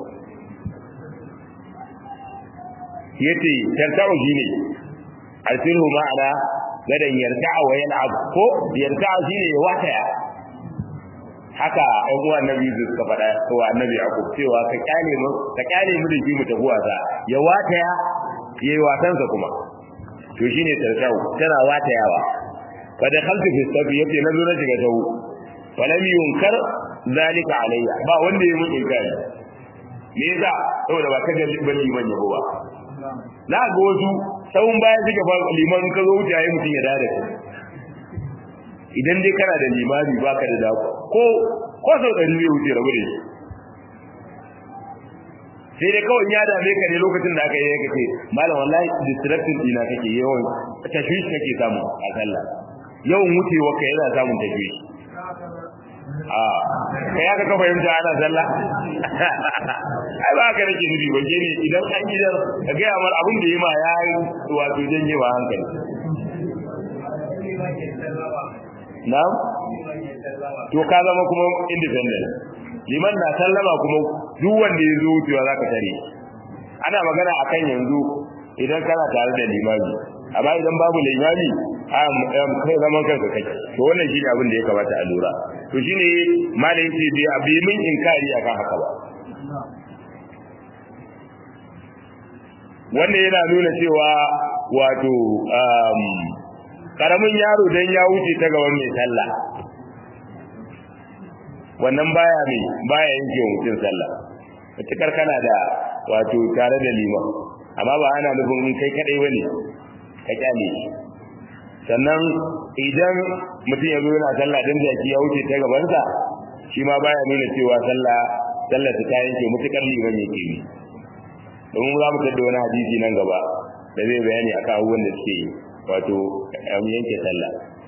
yace tartau shine arsilhu ma'ana gadan yarta'a wa yal'ab ko yarta'a shine ya wataya haka ɗan uwa annabi Yusuf suka faɗa ko annabi Yakub cewa ka kyale mu ka kyale mu da shi mu tafi wasa ya wataya yayi wasansa kuma to shine tartau tana watayawa fa da khaltu fi safi yace nazo na shiga tawu falam yunkar zalika alayya ba wanda ya mun inkari me yasa saboda ba kaga ban liman yabo ba na ga wasu tsawon baya suka ba liman ka zo wuce yayi mutun ya dade idan dai kana da limami baka da dako ko ko sau da zai wuce rabu da shi sai dai kawai ya dame ka ne lokacin da aka yi ka ce malam wallahi distracting dina kake yawan tashwish kake samu a sallah yawan wucewa ka yana samun tashwish a kai aka ka fahimta ana sallah ai ba ka nake nufi waje ne idan an yi ka ga amar abin da yi ma ya yi wato janye ba hankali na'am to ka zama kuma independent liman na sallama kuma duk wanda ya zo wucewa zaka tare ana magana akan yanzu idan kana tare da limami amma idan babu limami kai zaman kanka kake to wannan shine abin da ya kamata a lura to shine malai ce bai abi min inkari akan haka ba wannan yana nuna cewa wato karamin yaro dan ya wuce ta gaban mai sallah wannan baya mai baya yanke mutum sallah mutukar kana da wato tare da liman amma ba ana nufin in kai kadai bane ka kyale shi sannan idan mutum ya zo yana sallah dan jaki ya wuce ta gabansa shi ma baya nuna cewa sallah sallah ta yanke mutukar liman yake yi domin za mu tada wani hadisi nan gaba da zai bayani akan abubuwan da suke yi wato yanke sallah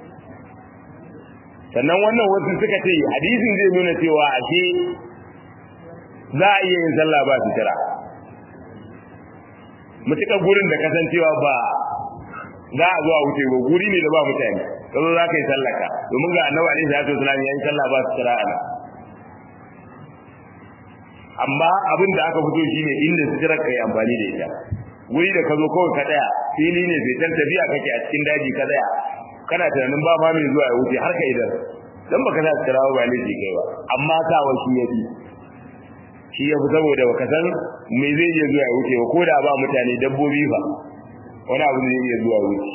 sannan wannan wasu suka ce hadisin zai nuna cewa ashe za a iya yin sallah ba sutura mutuka gurin da kasancewa ba za a zuwa wuce ba guri ne da ba mutane ka zo za ka yi sallaka domin ga annabi alaihi salatu wasallam ya yi sallah ba sutura a nan amma abin da aka fito shine inda sutura ka yi amfani da ita wuri da ka zo kawai ka tsaya fili ne sai tafiya kake a cikin daji ka tsaya kana tunanin ba ma mai zuwa ya wuce har ka idan dan baka sa tsirawa ba ne kai ba amma sawa shi yafi shi yafi saboda baka san me zai iya zuwa ya wuce ba ko da ba mutane dabbobi ba wani abu zai iya zuwa wuce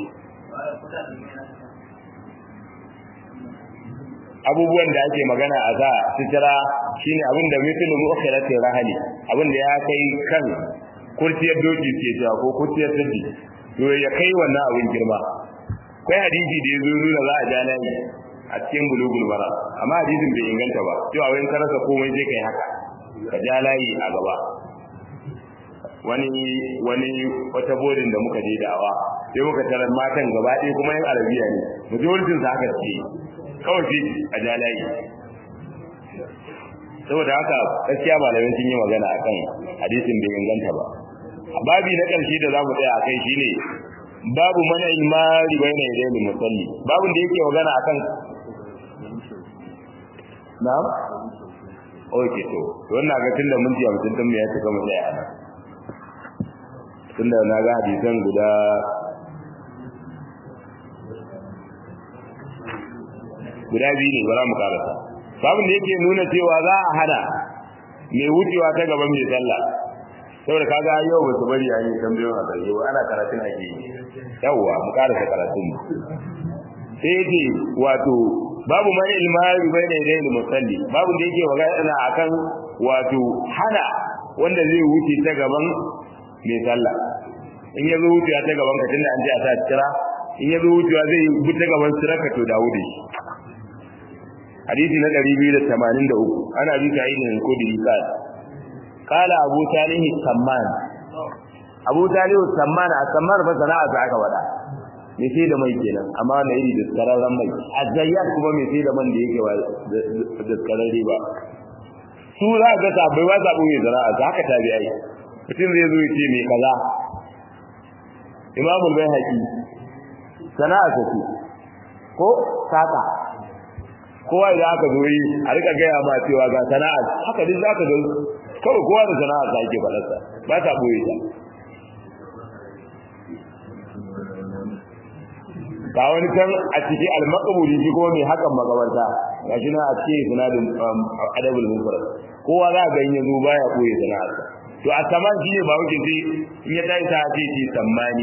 abubuwan da ake magana a za sitira shine abin da mithlu mu'khirati rahali abin da ya kai kan kurciyar doki ke cewa ko kurciyar sirri to ya kai wannan abin girma kai hadisi da yazo nuna za a ja layi a cikin bulugul mara amma hadisin bai inganta ba cewa wai ka rasa komai sai kai haka ka ja layi a gaba wani wani wata bodin da muka je da'awa sai muka tarar matan gaba ɗaya kuma yan arabiya ne majoritin sa haka ce kawai shi a ja layi saboda haka gaskiya malamai sun yi magana akan hadisin bai inganta ba babi na ƙarshe da za mu tsaya a kai shine babu mana imari bai na yadda da musalli babin da yake magana akan na'am okay to wannan ga tunda mun ji mutum tun ya tuka mu tsaya nan tunda na ga hadisan guda guda biyu ne bara mu karasa babin da yake nuna cewa za a hana mai wucewa ta gaban mai sallah saboda kaga yau ba su bari a yi tambayoyin a ƙarshe ba ana karatun ake yi yawwa mu karasa karatun mu sai yake wato babu man ilmari bai da idan musalli babu da yake magana akan wato hana wanda zai wuce ta gaban mai sallah in ya zo wucewa ta gaban ka tunda an ce a sa kira in ya zo wucewa zai bi ta gaban siraka to dawo da shi hadisi na 283 ana bi ta idin kudiri kai kala abu talih samman abu talih samman a samman ba sana'a ta aka wada me sai da mai kenan amma na iri da kararran mai azayyat kuma me sai da man da yake ba da kararre ba su za ga sabai ba zabu mai sana'a ta haka tabi'ai mutum zai zo ya ce me kaza imamul bayhaqi sana'a ta ce ko saka kowa idan aka zo yi a rika gaya ma cewa ga sana'a haka duk zaka ga kawai kowa da sana'a ta ake faɗarsa ba ta boye ta ga wani kan a ciki al-maqbuli shi kuma mai hakan magabarta gashi na a cikin sunadin adabul mufrad kowa za ga yin yazo baya boye sana'arsa to a saman shi ne ba wuce sai in ya tashi ta ce ce sammani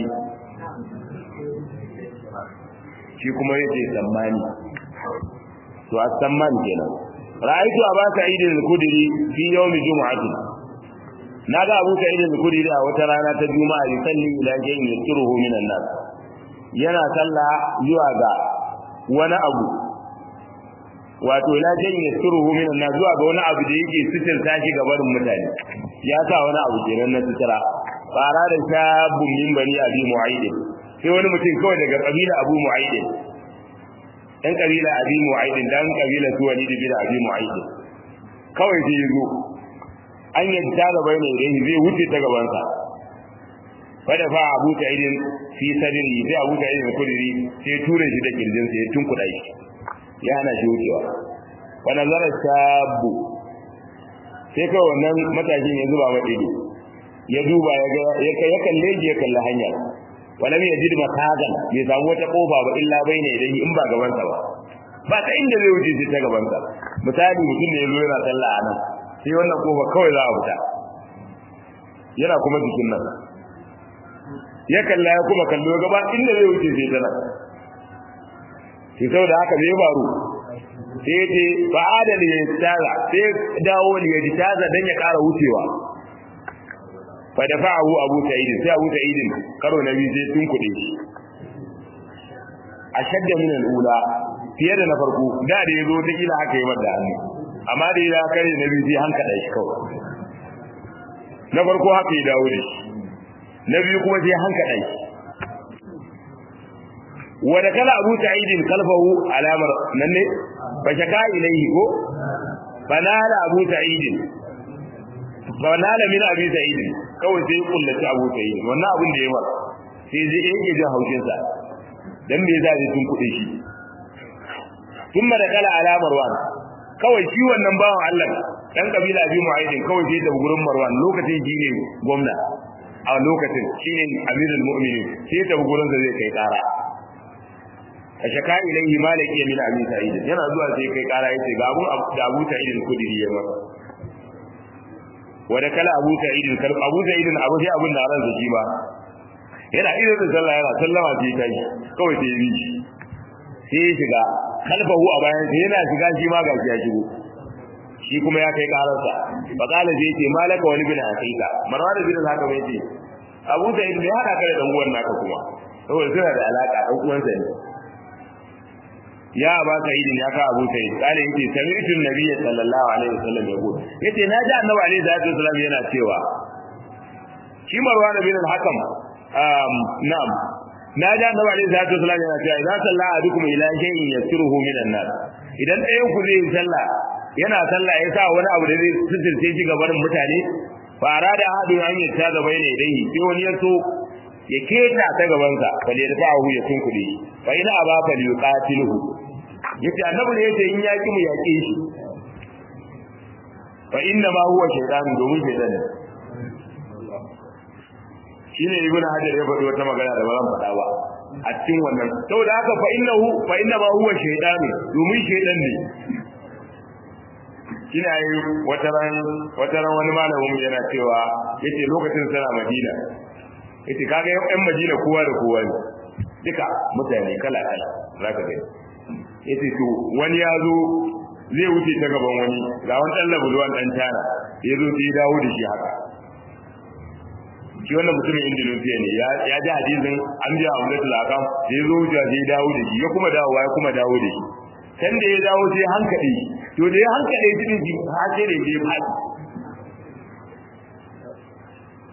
shi kuma yace sammani to as-samman kenan ra'aytu aba sa'id al-khudri fi yawm jum'atin naga abu sa'id al-khudri a wata rana ta juma'a yusalli ila jayyin yasiruhu min an-nas yana sallah zuwa ga wani abu wato ila jayyin yasiruhu min an-nas zuwa ga wani abu da yake sitirta shi ga barin mutane ya sa wani abu kenan na sitira fara da shabun min bani abi mu'aidin sai wani mutum kawai daga kabila abu mu'aidin ɗan kabila abi mu'aidin dan kabila su wani bin abi mu'aidin kawai sai yazo an yadda da bai ne dai zai wuce ta gaban sa fada fa abu ta'idin fi sadri sai abu ta'idin kudiri sai ture shi da kirjin sa ya tunkuda shi ya hana shi wucewa wa nazara shabu sai kawai wannan matashin ya zuba mata ido ya duba ya ga ya kalle ya kalle hanyar walam yajid makagan bai samu wata kofa ba illa baina idan in ba gaban sa ba ba ta inda zai wuce ta gaban sa misali mutum ne yazo yana sallah a nan sai wannan kofa kawai za a fita yana kuma jikin nan ya kalla ya kuma kallo gaba inda zai wuce sai ta nan shi saboda haka bai baro sai ce ba adal ya tsara sai dawo ne ya taza dan ya kara wucewa fa dafa'ahu abu sa'id sai abu sa'id karo na biyu sai tun kuɗe shi ashadda min al-ula fiye da na farko da da yazo ta kila haka yi mata hannu amma da ya kare na biyu sai hanka shi kawai na farko haka ya dawo da shi na biyu kuma sai hanka shi wa da kala abu sa'id kalfahu alamar nan ne fa shaka ilayhi ko banala abu sa'id banala min abi sa'id kawai sai kullaci abu sa'id wannan abin da ya mara sai zai yake jin haushin sa dan me za sun kuɗe shi kuma da kala alamar wan kawai shi wannan bawan Allah dan kabila abi mu'aidin kawai sai da gurin marwan lokacin shi ne gwamna a lokacin shi ne amirul mu'minin sai da gurin sa zai kai kara a shaka ilaihi malaki min abi sa'id yana zuwa sai kai kara yace ga abun da abu sa'id kudiri ya masa wanda kala abu sa'id kal abu sa'id abu sai abun da ran shi ba yana ido da sallah yana sallama sai kai kawai sai yi sai ya shiga kalfahu a bayan sai yana shiga shi ma gashi ya shigo shi kuma ya kai kararsa fa kala sai ce malaka wani bin hakika marwan bin haka mai ce abu sa'id ne hada kai dan uwan naka kuma saboda suna da alaka dan uwansa ne ya ba sa'id ya ka abu sa'id kale yake sami'tu nabiyyi sallallahu alaihi wasallam ya gudu yace na ji annabi alaihi salatu wasallam yana cewa shi marwan bin al-hakam um na'am na ji annabi alaihi salatu wasallam yana cewa idza salla ahadukum ila shay'in yasiruhu minan nas idan ɗayan ku zai sallah yana sallah ya sa wani abu da zai sitirce shi gaban mutane fara da hadu an yi ta gaba ne dai sai wani ya so ya keta ta gaban sa bal yarfa'u ya tunkude fa ina aba fal yuqatiluhu yace annabi ne yace in yaki mu yake shi fa inna ma huwa shaytan domin shaytan ne shine ibn hajar ya faɗi wata magana da ba zan faɗa ba a cikin wannan saboda haka fa innahu fa inna ma huwa shaytan domin shaytan ne kina yi wata ran wata ran wani malamin yana cewa yace lokacin sana Madina yace kaga yan Madina kowa da kowa ne duka mutane kala kala zaka ga yace to wani ya zo zai wuce ta gaban wani ga wani dan labulwan dan tana ya zo sai dawo da shi haka shi wannan mutumin Indonesia ne ya ji hadisin an biya Umratul Akam da ya zo wuce sai dawo da shi ya kuma dawo ya kuma dawo da shi can da ya dawo sai hankali to da ya hankali shi ne har sai da ya faɗi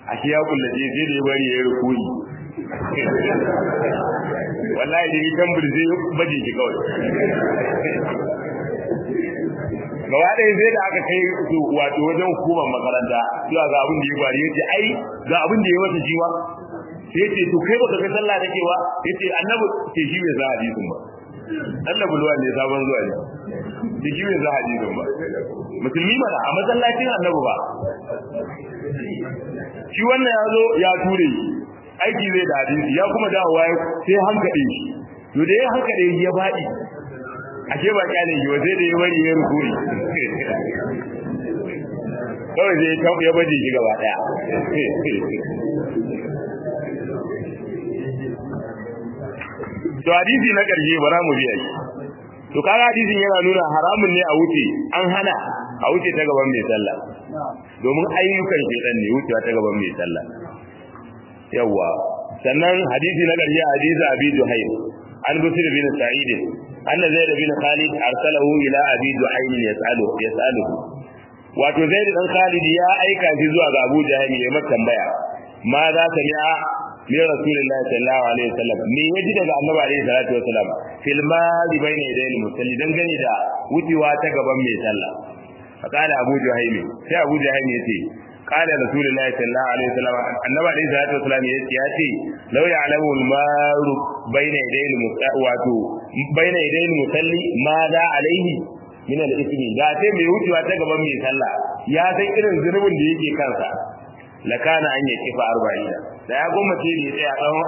a shi ya kullace sai da ya bari ya yi rukuni wallahi da ni kan burze baje shi kawai gaba ɗaya sai da aka kai su wato wajen hukumar makaranta zuwa ga abin da ya faru yace ai ga abin da ya masa shi ma sai ce to kai baka ga sallah nake ba yace annabi ce shi bai sa hadisin ba annabi luwa ne sabon zuwa ne ce shi bai sa hadisin ba musulmi mana a masallacin annabi ba shi wannan ya zo ya ture aiki zai da hadisi ya kuma dawowa sai hankali shi to da ya hankali ya faɗi ashe ba kyale shi ba sai da ya bari ya rukuri kawai sai ya baje shi gaba daya to hadisi na karshe bara mu biya shi to kaga hadisin yana nuna haramun ne a wuce an hana a wuce ta gaban mai sallah domin ayyukan shedan ne wucewa ta gaban mai sallah yawa sannan hadisi na karshe hadisi abi duhaym an busir bin sa'id anna zaid bin khalid arsalahu ila abi duhaym yasalu yasaluhu wato zaid dan khalid ya aika shi zuwa ga abu jahil ya mata tambaya ma za ta mi'a min rasulillahi sallallahu alaihi wasallam me yaji daga annabi alaihi salatu wasallam fil mali bayna yadayil musalli dan gani da wucewa ta gaban mai sallah fakala abu jahil sai abu jahil yace قال رسول الله صلى الله عليه وسلم النبي عليه الصلاه والسلام yace law ya'lamu al-maru bayna yaday al-mutawatu bayna yaday al-musalli ma da alaihi min al-ithmi da sai mai wucewa ta gaban mai sallah ya san irin zunubin da yake kansa la kana an yi kifa 40 da ya goma ce ne tsaya tsawon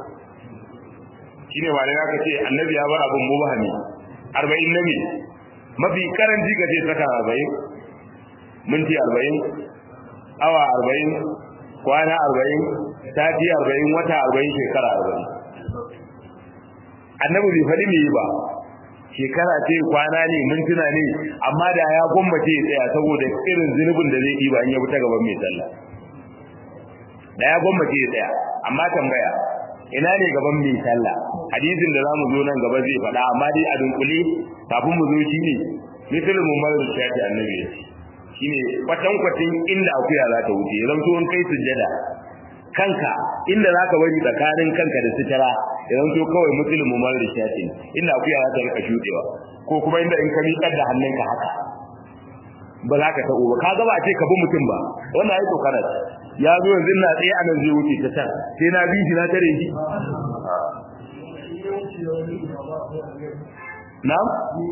40 shine wani aka ce annabi ya bar abun mubahami 40 nabi mafi karanci ga sai saka 40 minti 40 awa arba'in kwana arba'in sati arba'in wata arba'in shekara arba'in annabi bai faɗi me ba shekara ce kwana ne mintuna ne amma da ya gwammace ya tsaya saboda irin zunubin da zai ɗiba in ya fita gaban mai sallah da ya gwammace ya tsaya amma tambaya ina ne gaban mai sallah hadisin da zamu zo nan gaba zai faɗa amma dai a dunkule kafin mu zo shi ne misalin mu mara shafi annabi ya ce shine kwatankwacin inda akuya za ta wuce zan so in kai sujjada kanka inda za ka bari tsakanin kanka da sitara idan so kawai musulmi mar da shatin inda akuya za ta rika shudewa ko kuma inda in ka miƙar da hannunka haka ba za ka taɓo ba ka gaba a ce ka bi mutum ba wannan ai tsokanar ya zo yanzu na tsaye a nan zai wuce ta can sai na bi shi na tare shi na'am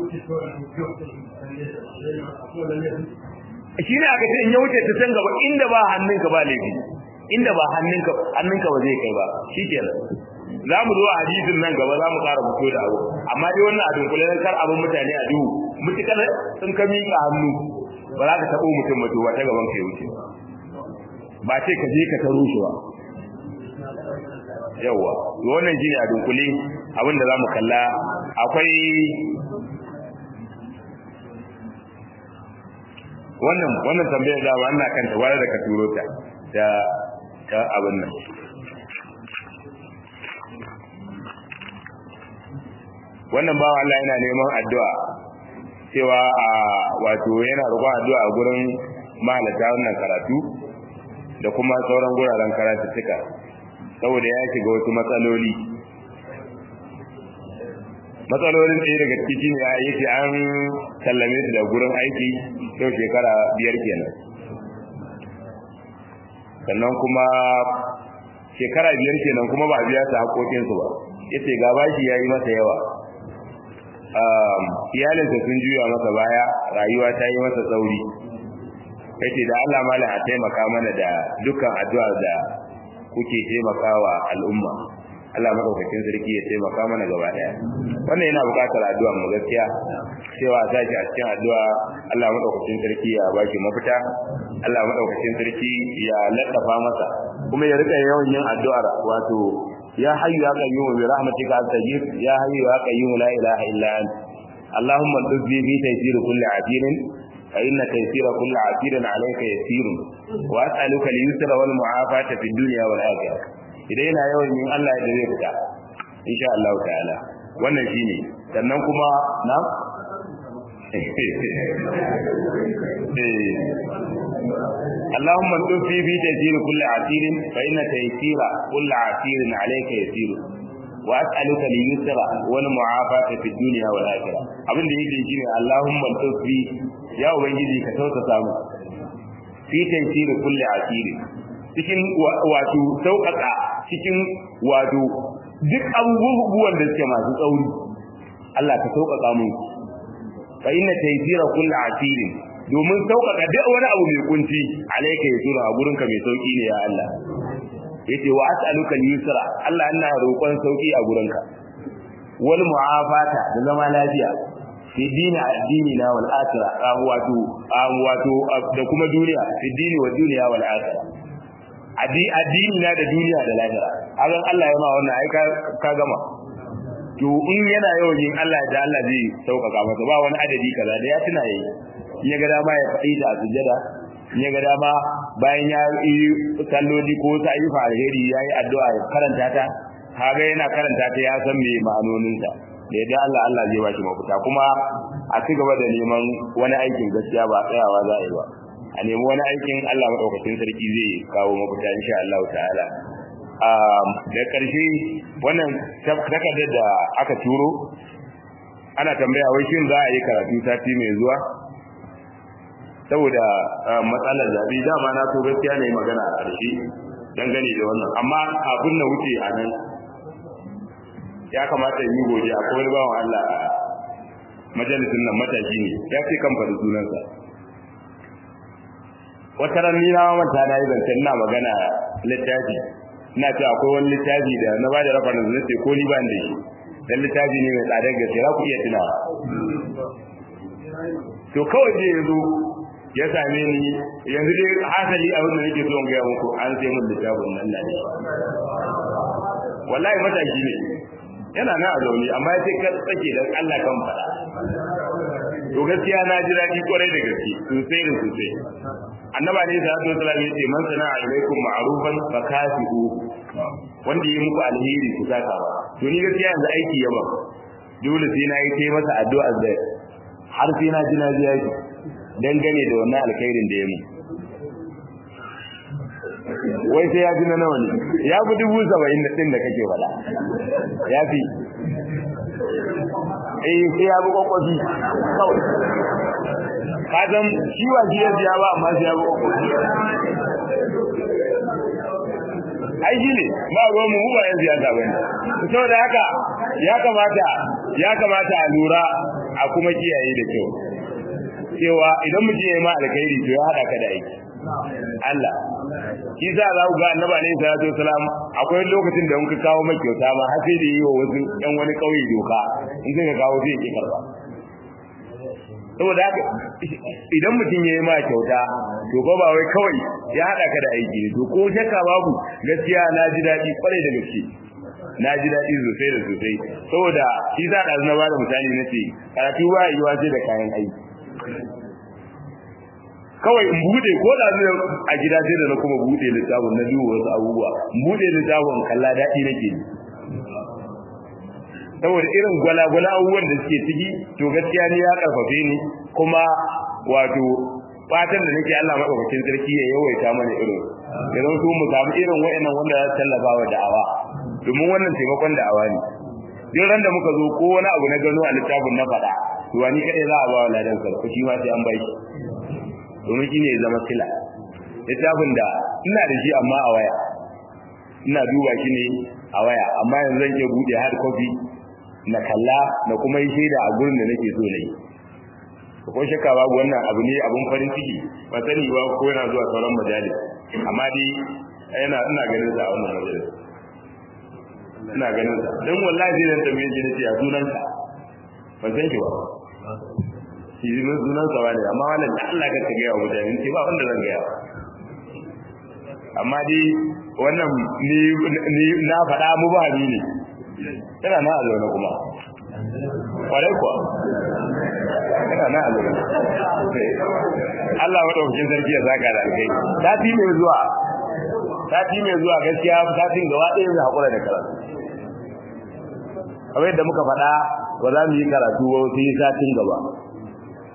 shi ne aka ce in ya wuce ta can gaba inda ba hannunka ba laifi inda ba hannunka hannunka ba zai kai ba shi kenan za mu zo a hadisin nan gaba za mu ƙara fito da abu amma dai wannan a dunkule na kar abin mutane a duhu mutukar in ka miƙa hannu ba za ka taɓo mutum ba to ba ta gaban ka ya wuce ba ce ka je ka taro shi ba yawwa wannan shine a dunkule abin da za mu kalla akwai wannan wannan tambayar da wannan kanta wani da ka turo ta da ta abin nan wannan bawa Allah yana neman addu'a cewa a wato yana roƙon addu'a a gurin mahalata wannan karatu da kuma sauran guraren karatuttuka saboda ya shiga wasu matsaloli matsalolin ɗaya daga ciki ne ya yi an sallame su da gurin aiki yau shekara biyar kenan sannan kuma shekara biyar kenan kuma ba a biya su haƙoƙinsu ba yace ga bashi ya yi masa yawa iyalinsa sun juya masa baya rayuwa ta yi masa tsauri yace da Allah malam a taimaka mana da dukkan addu'a da kuke taimakawa al'umma Allah madaukakin sarki ya taimaka mana gaba daya wannan yana buƙatar addu'a mu gaskiya cewa za ki a cikin addu'a Allah madaukakin sarki ya baki mafita Allah madaukakin sarki ya laddafa masa kuma ya rika yawan yin addu'ar wato ya hayyu ya qayyum bi rahmatika astajib ya hayyu ya qayyum la ilaha illa anta اللهم انقذ لي في تيسير كل عسير فإن تيسير كل عسير عليك يسير وأسألك اليسر والمعافاة في الدنيا والآخرة idan yana yawan yin Allah da zai fita insha Allah ta'ala wannan shine sannan kuma na اللهم انصر في تيسير كل عسير فإن تيسير كل عسير عليك يسير وأسألك اليسر والمعافاة في الدنيا والآخرة abin da yake shine Allahumma tufi ya ubangiji ka tausasa mu fi taysir kulli asir cikin wato sauƙaƙa cikin wato duk abubuwan da suke masu tsauri Allah ka sauƙaƙa mu fa inna taysira kulli asir domin sauƙaƙa duk wani abu mai kunci alayka yasura a gurinka mai sauki ne ya Allah yace wa as'aluka al-yusra Allah ina roƙon sauki a gurinka wal mu'afata da zama lafiya fi dini addini na wal akhirah wato wato da kuma duniya fi dini wa duniya wal akhirah addini na da duniya da lahira hakan Allah ya ma wannan ai ka gama to in yana yawan yin Allah da Allah zai sauƙaƙa masa ba wani adadi kaza da ya tuna yayi ya ga dama ya faɗi ta a sujjada ya ga dama bayan ya yi salloli ko ta yi alheri ya yi addu'a ya karanta ta kaga yana karanta ta ya san me ma'anoninta da yadda Allah Allah zai ba shi mafita kuma a ci gaba da neman wani aikin gaskiya ba tsayawa za a yi ba a nemi wani aikin Allah maɗaukacin sarki zai kawo mafita insha Allah ta'ala da ƙarshe wannan takardar da aka turo ana tambaya wai shin za a yi karatu sati mai zuwa saboda matsalar zaɓe dama na so gaskiya ne magana a ƙarshe dangane da wannan amma abin na wuce a nan ya kamata yi gobe a wani bawan Allah a majalisun nan matashi ne ya ce kan faɗi sunansa wata ran ni na manta na yi zancen ina magana littafi ina ce akwai wani littafi da na ba da rafa na zuwa ko ni ba da shi dan littafi ne mai tsadar gaske za ku iya tunawa to kawai zai yanzu ya same ni yanzu dai hasali abin da nake so in gaya muku an sai mun littafin nan da ne wallahi mataki ne yana na a zaune amma ya ce ka tsake dan Allah kan fada to gaskiya na ji daɗi kwarai da gaske sosai da sosai annaba ne sa to sallallahu alaihi man sana alaikum ma'rufan fa kasibu wanda yi muku alheri ku saka ba to ni gaskiya yanzu aiki yaba dole sai na yi kai masa addu'a da har sai na ji na ji yaki dangane da wannan alkhairin da ya mu wai sai ya ji na nawa ne ya fi dubu saba'in da ɗin da kake wala ya fi eh sai ya bi kwakwafi kawai ka san shi wa shi ya biya ba amma sai ya bi kwakwafi ai shi ne ba ruwan mu ba yan siyasa bane saboda haka ya kamata ya kamata a lura a kuma kiyaye da kyau cewa idan mutum ya yi ma alkhairi to ya haɗa ka da aiki Allah shi za za ku ga annaba ne sallallahu alaihi wasallam akwai lokacin da muka kawo mai kyauta ma har sai da yi wa wasu ɗan wani ƙauye doka in suka kawo zai ki karba saboda haka idan mutum ya yi ma kyauta to ba ba wai kawai ya haɗa ka da aiki ne to ko shakka babu gaskiya na ji daɗi kwarai da gaske na ji daɗi sosai da sosai saboda shi za ɗazu na bada misali na ce karatu ba yiwa sai da kayan aiki kawai in bude ko da zai a gida sai da na kuma bude littafin na duba wasu abubuwa in bude littafin kalla daɗi nake saboda irin gwalagwala abubuwan da suke ciki to gaskiya ni ya karfafe ni kuma wato fatan da nake Allah madaukakin sarki ya yawaita mana irin da zan so mu samu irin wa'annan wanda za su tallafa wa da'awa domin wannan taimakon da'awa ne duk ran da muka zo ko wani abu na gano a littafin na faɗa to wani kadai za a ba wa ladan sarki shi ma sai an bai shi domin shi ne zama sila littafin da ina da shi amma a waya ina duba shi ne a waya amma yanzu zan iya buɗe hard copy na kalla na kuma yi shaida a gurin da nake so na yi ko shakka babu wannan abu ne abun farin ciki ba sani ba ko yana zuwa sauran majalis amma dai yana ina ganin sa a wannan majalis ina ganin sa dan wallahi zai dan tambaye shi nace a sunan sa ban san shi ba shi ne sunan sa bane amma wannan da Allah ka gaya wa mutane ce ba wanda zan gaya amma dai wannan ni ni na faɗa mu ba ni ne yana na a zaune kuma kwarai kuwa yana na a zaune Allah madaukakin sarki ya zaka da alkai sati mai zuwa sati mai zuwa gaskiya satin gaba ɗaya zai haƙura da karatu kamar yadda muka faɗa ba za mu yi karatu ba sai satin gaba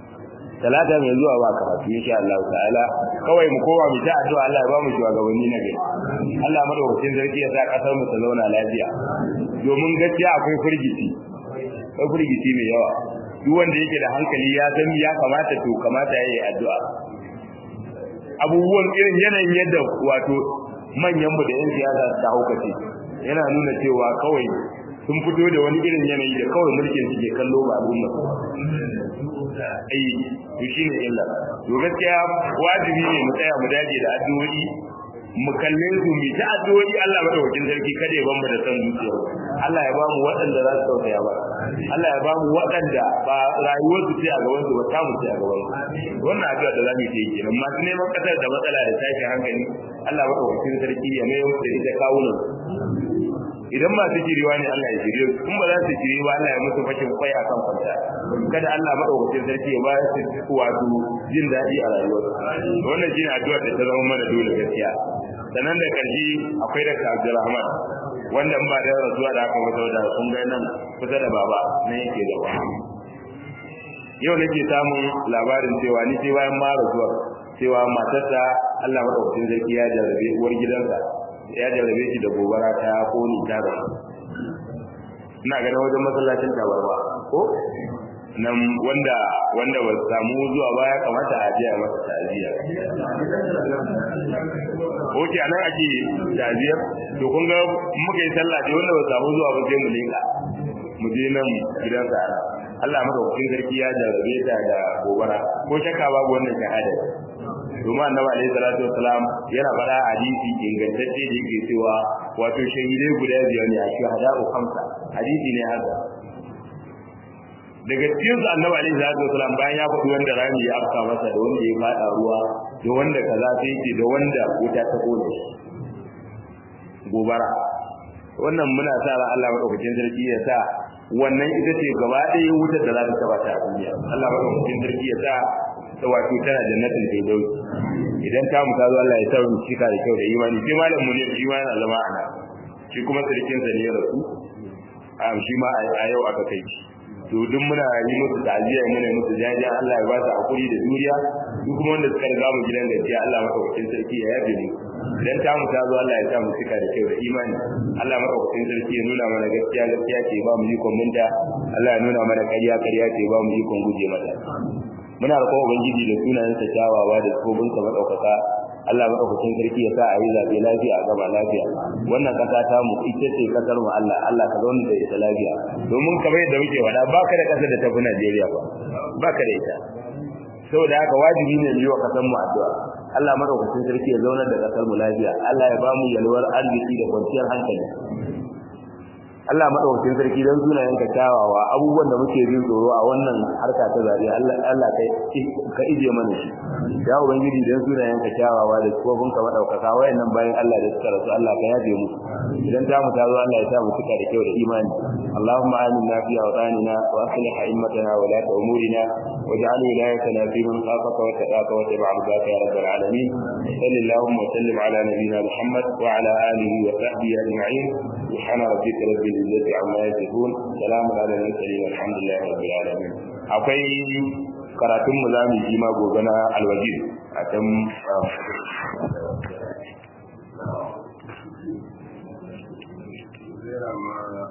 talata mai zuwa ba karatu insha Allah ta'ala kawai mu koma mu ta addu'a Allah ya ba mu shugabanni na gari Allah madaukakin sarki ya sa kasar mu ta zauna lafiya domin gaskiya akwai firgici akwai firgici mai yawa duk wanda yake da hankali ya san ya kamata to kamata yayi addu'a abubuwan irin yanayin yadda wato manyan mu da yan siyasa ta haukace yana nuna cewa kawai sun fito da wani irin yanayi da kawai mulkin suke kallo ba al'umma ai to shine illa to gaskiya wajibi ne mu tsaya mu dace da addu'o'i mu kalle su mu ta addu'o'i Allah madaukakin sarki kada ya ban mu da san zuciya Allah ya ba mu waɗanda za su tausaya ba Allah ya ba mu waɗanda ba rayuwar su ce a gaban su ba ta mu ce a gaban su wannan addu'a da zamu yi kenan masu neman kasar da matsala da tashin hankali Allah madaukakin sarki ya mai da ita kawunan idan ba su jiriwa ne Allah ya jire su in ba za su jire ba Allah ya musu fashin kwai a kan kwanta kada Allah madaukakin sarki ya ba su wato jin daɗi a rayuwar wannan shine addu'ar da ta zama mana dole gaskiya sannan da karshe akwai da Abdulrahman wanda in ba da rasuwa da aka wata da kun ga nan kusa da baba nan yake da ba yau nake samun labarin cewa ni sai bayan ma rasuwa cewa matarsa Allah madaukakin sarki ya jarrabe uwar gidansa ya jarrabe shi da gobara ta koni ta da ina ganin wajen masallacin tabarwa ko nan wanda wanda ba samu zuwa ba ya kamata a jiya masa ta'aziyya Oke anan ake ta'aziyyar to kun ga muka yi sallah dai wanda ba samu zuwa ba sai mu leka mu je nan gidan sa Allah maka hukuncin sarki ya jarrabe ta da gobara ko shakka babu wannan shahada domin annabi alaihi salatu wassalam yana fara hadisi ingantacce da yake cewa wato shahidai guda biyar ne a shuhada'u khamsa hadisi ne haka daga cikin su annabi alaihi salatu wassalam bayan ya faɗi wanda rami ya afka masa da wanda ya fada ruwa da wanda kaza sai yake da wanda wuta ta kone gobara wannan muna sa ran Allah madaukakin sarki ya sa wannan ita ce gaba ɗaya wutar da za ta taba ta a duniya Allah madaukakin sarki ya sa ta wato tana jannatin firdaus idan ta muta zo Allah ya sa mu cika da kyau da imani sai malam mu ne shi ma yana zama ana shi kuma sarkin sa ne ya rasu a shi ma a yau aka kai shi to duk muna yi musu ta'aziyya muna musu jajiya Allah ya ba su hakuri da juriya duk kuma wanda suka riga mu gidan gaskiya Allah madaukakin sarki ya yabe mu idan ta mu ta zo Allah ya sa mu cika da kyau da imani Allah madaukakin sarki ya nuna mana gaskiya gaskiya ce ba mu yi minta Allah ya nuna mana ƙarya ƙarya ce ba mu yi guje mata muna roƙon ubangiji da sunayensa kyawawa da tsobinsa madaukaka Allah madaukakin sarki ya sa a yi zaɓe lafiya a gaba lafiya wannan ƙasa ta mu ita ce ƙasar mu Allah Allah ka zauna da ita lafiya domin kamar yadda muke faɗa ba ka da ƙasar da tafi Najeriya ba ba ka da ita saboda haka wajibi ne mu yi wa ƙasar mu addu'a Allah madaukakin sarki ya zauna da ƙasar mu lafiya Allah ya ba mu yalwar arziki da kwanciyar hankali Allah madaukakin sarki dan sunayen ka kyawawa abubuwan da muke jin tsoro a wannan harka ta zabe Allah Allah kai ka ije mana shi ya ubangiji dan sunayen ka kyawawa da tsofin ka madaukaka wayannan bayan Allah da suka rasu Allah ka yaje mu idan ta mu ta zo Allah ya sa mu cika da kyau da imani Allahumma aminna fi awtanina wa aslih a'immatana wa la umurina waj'al wilayatana fi man khafaka wa taqaka wa tabi'a ridaka ya rabbal alamin sallallahu wa sallim ala nabiyyina Muhammad wa ala alihi wa sahbihi ajma'in subhana rabbika rabbil izzati amma yasifun salamun ala al-mursalin walhamdulillahi rabbil alamin akwai karatun mu zamu yi ma gobe na alwajir a can Zera ma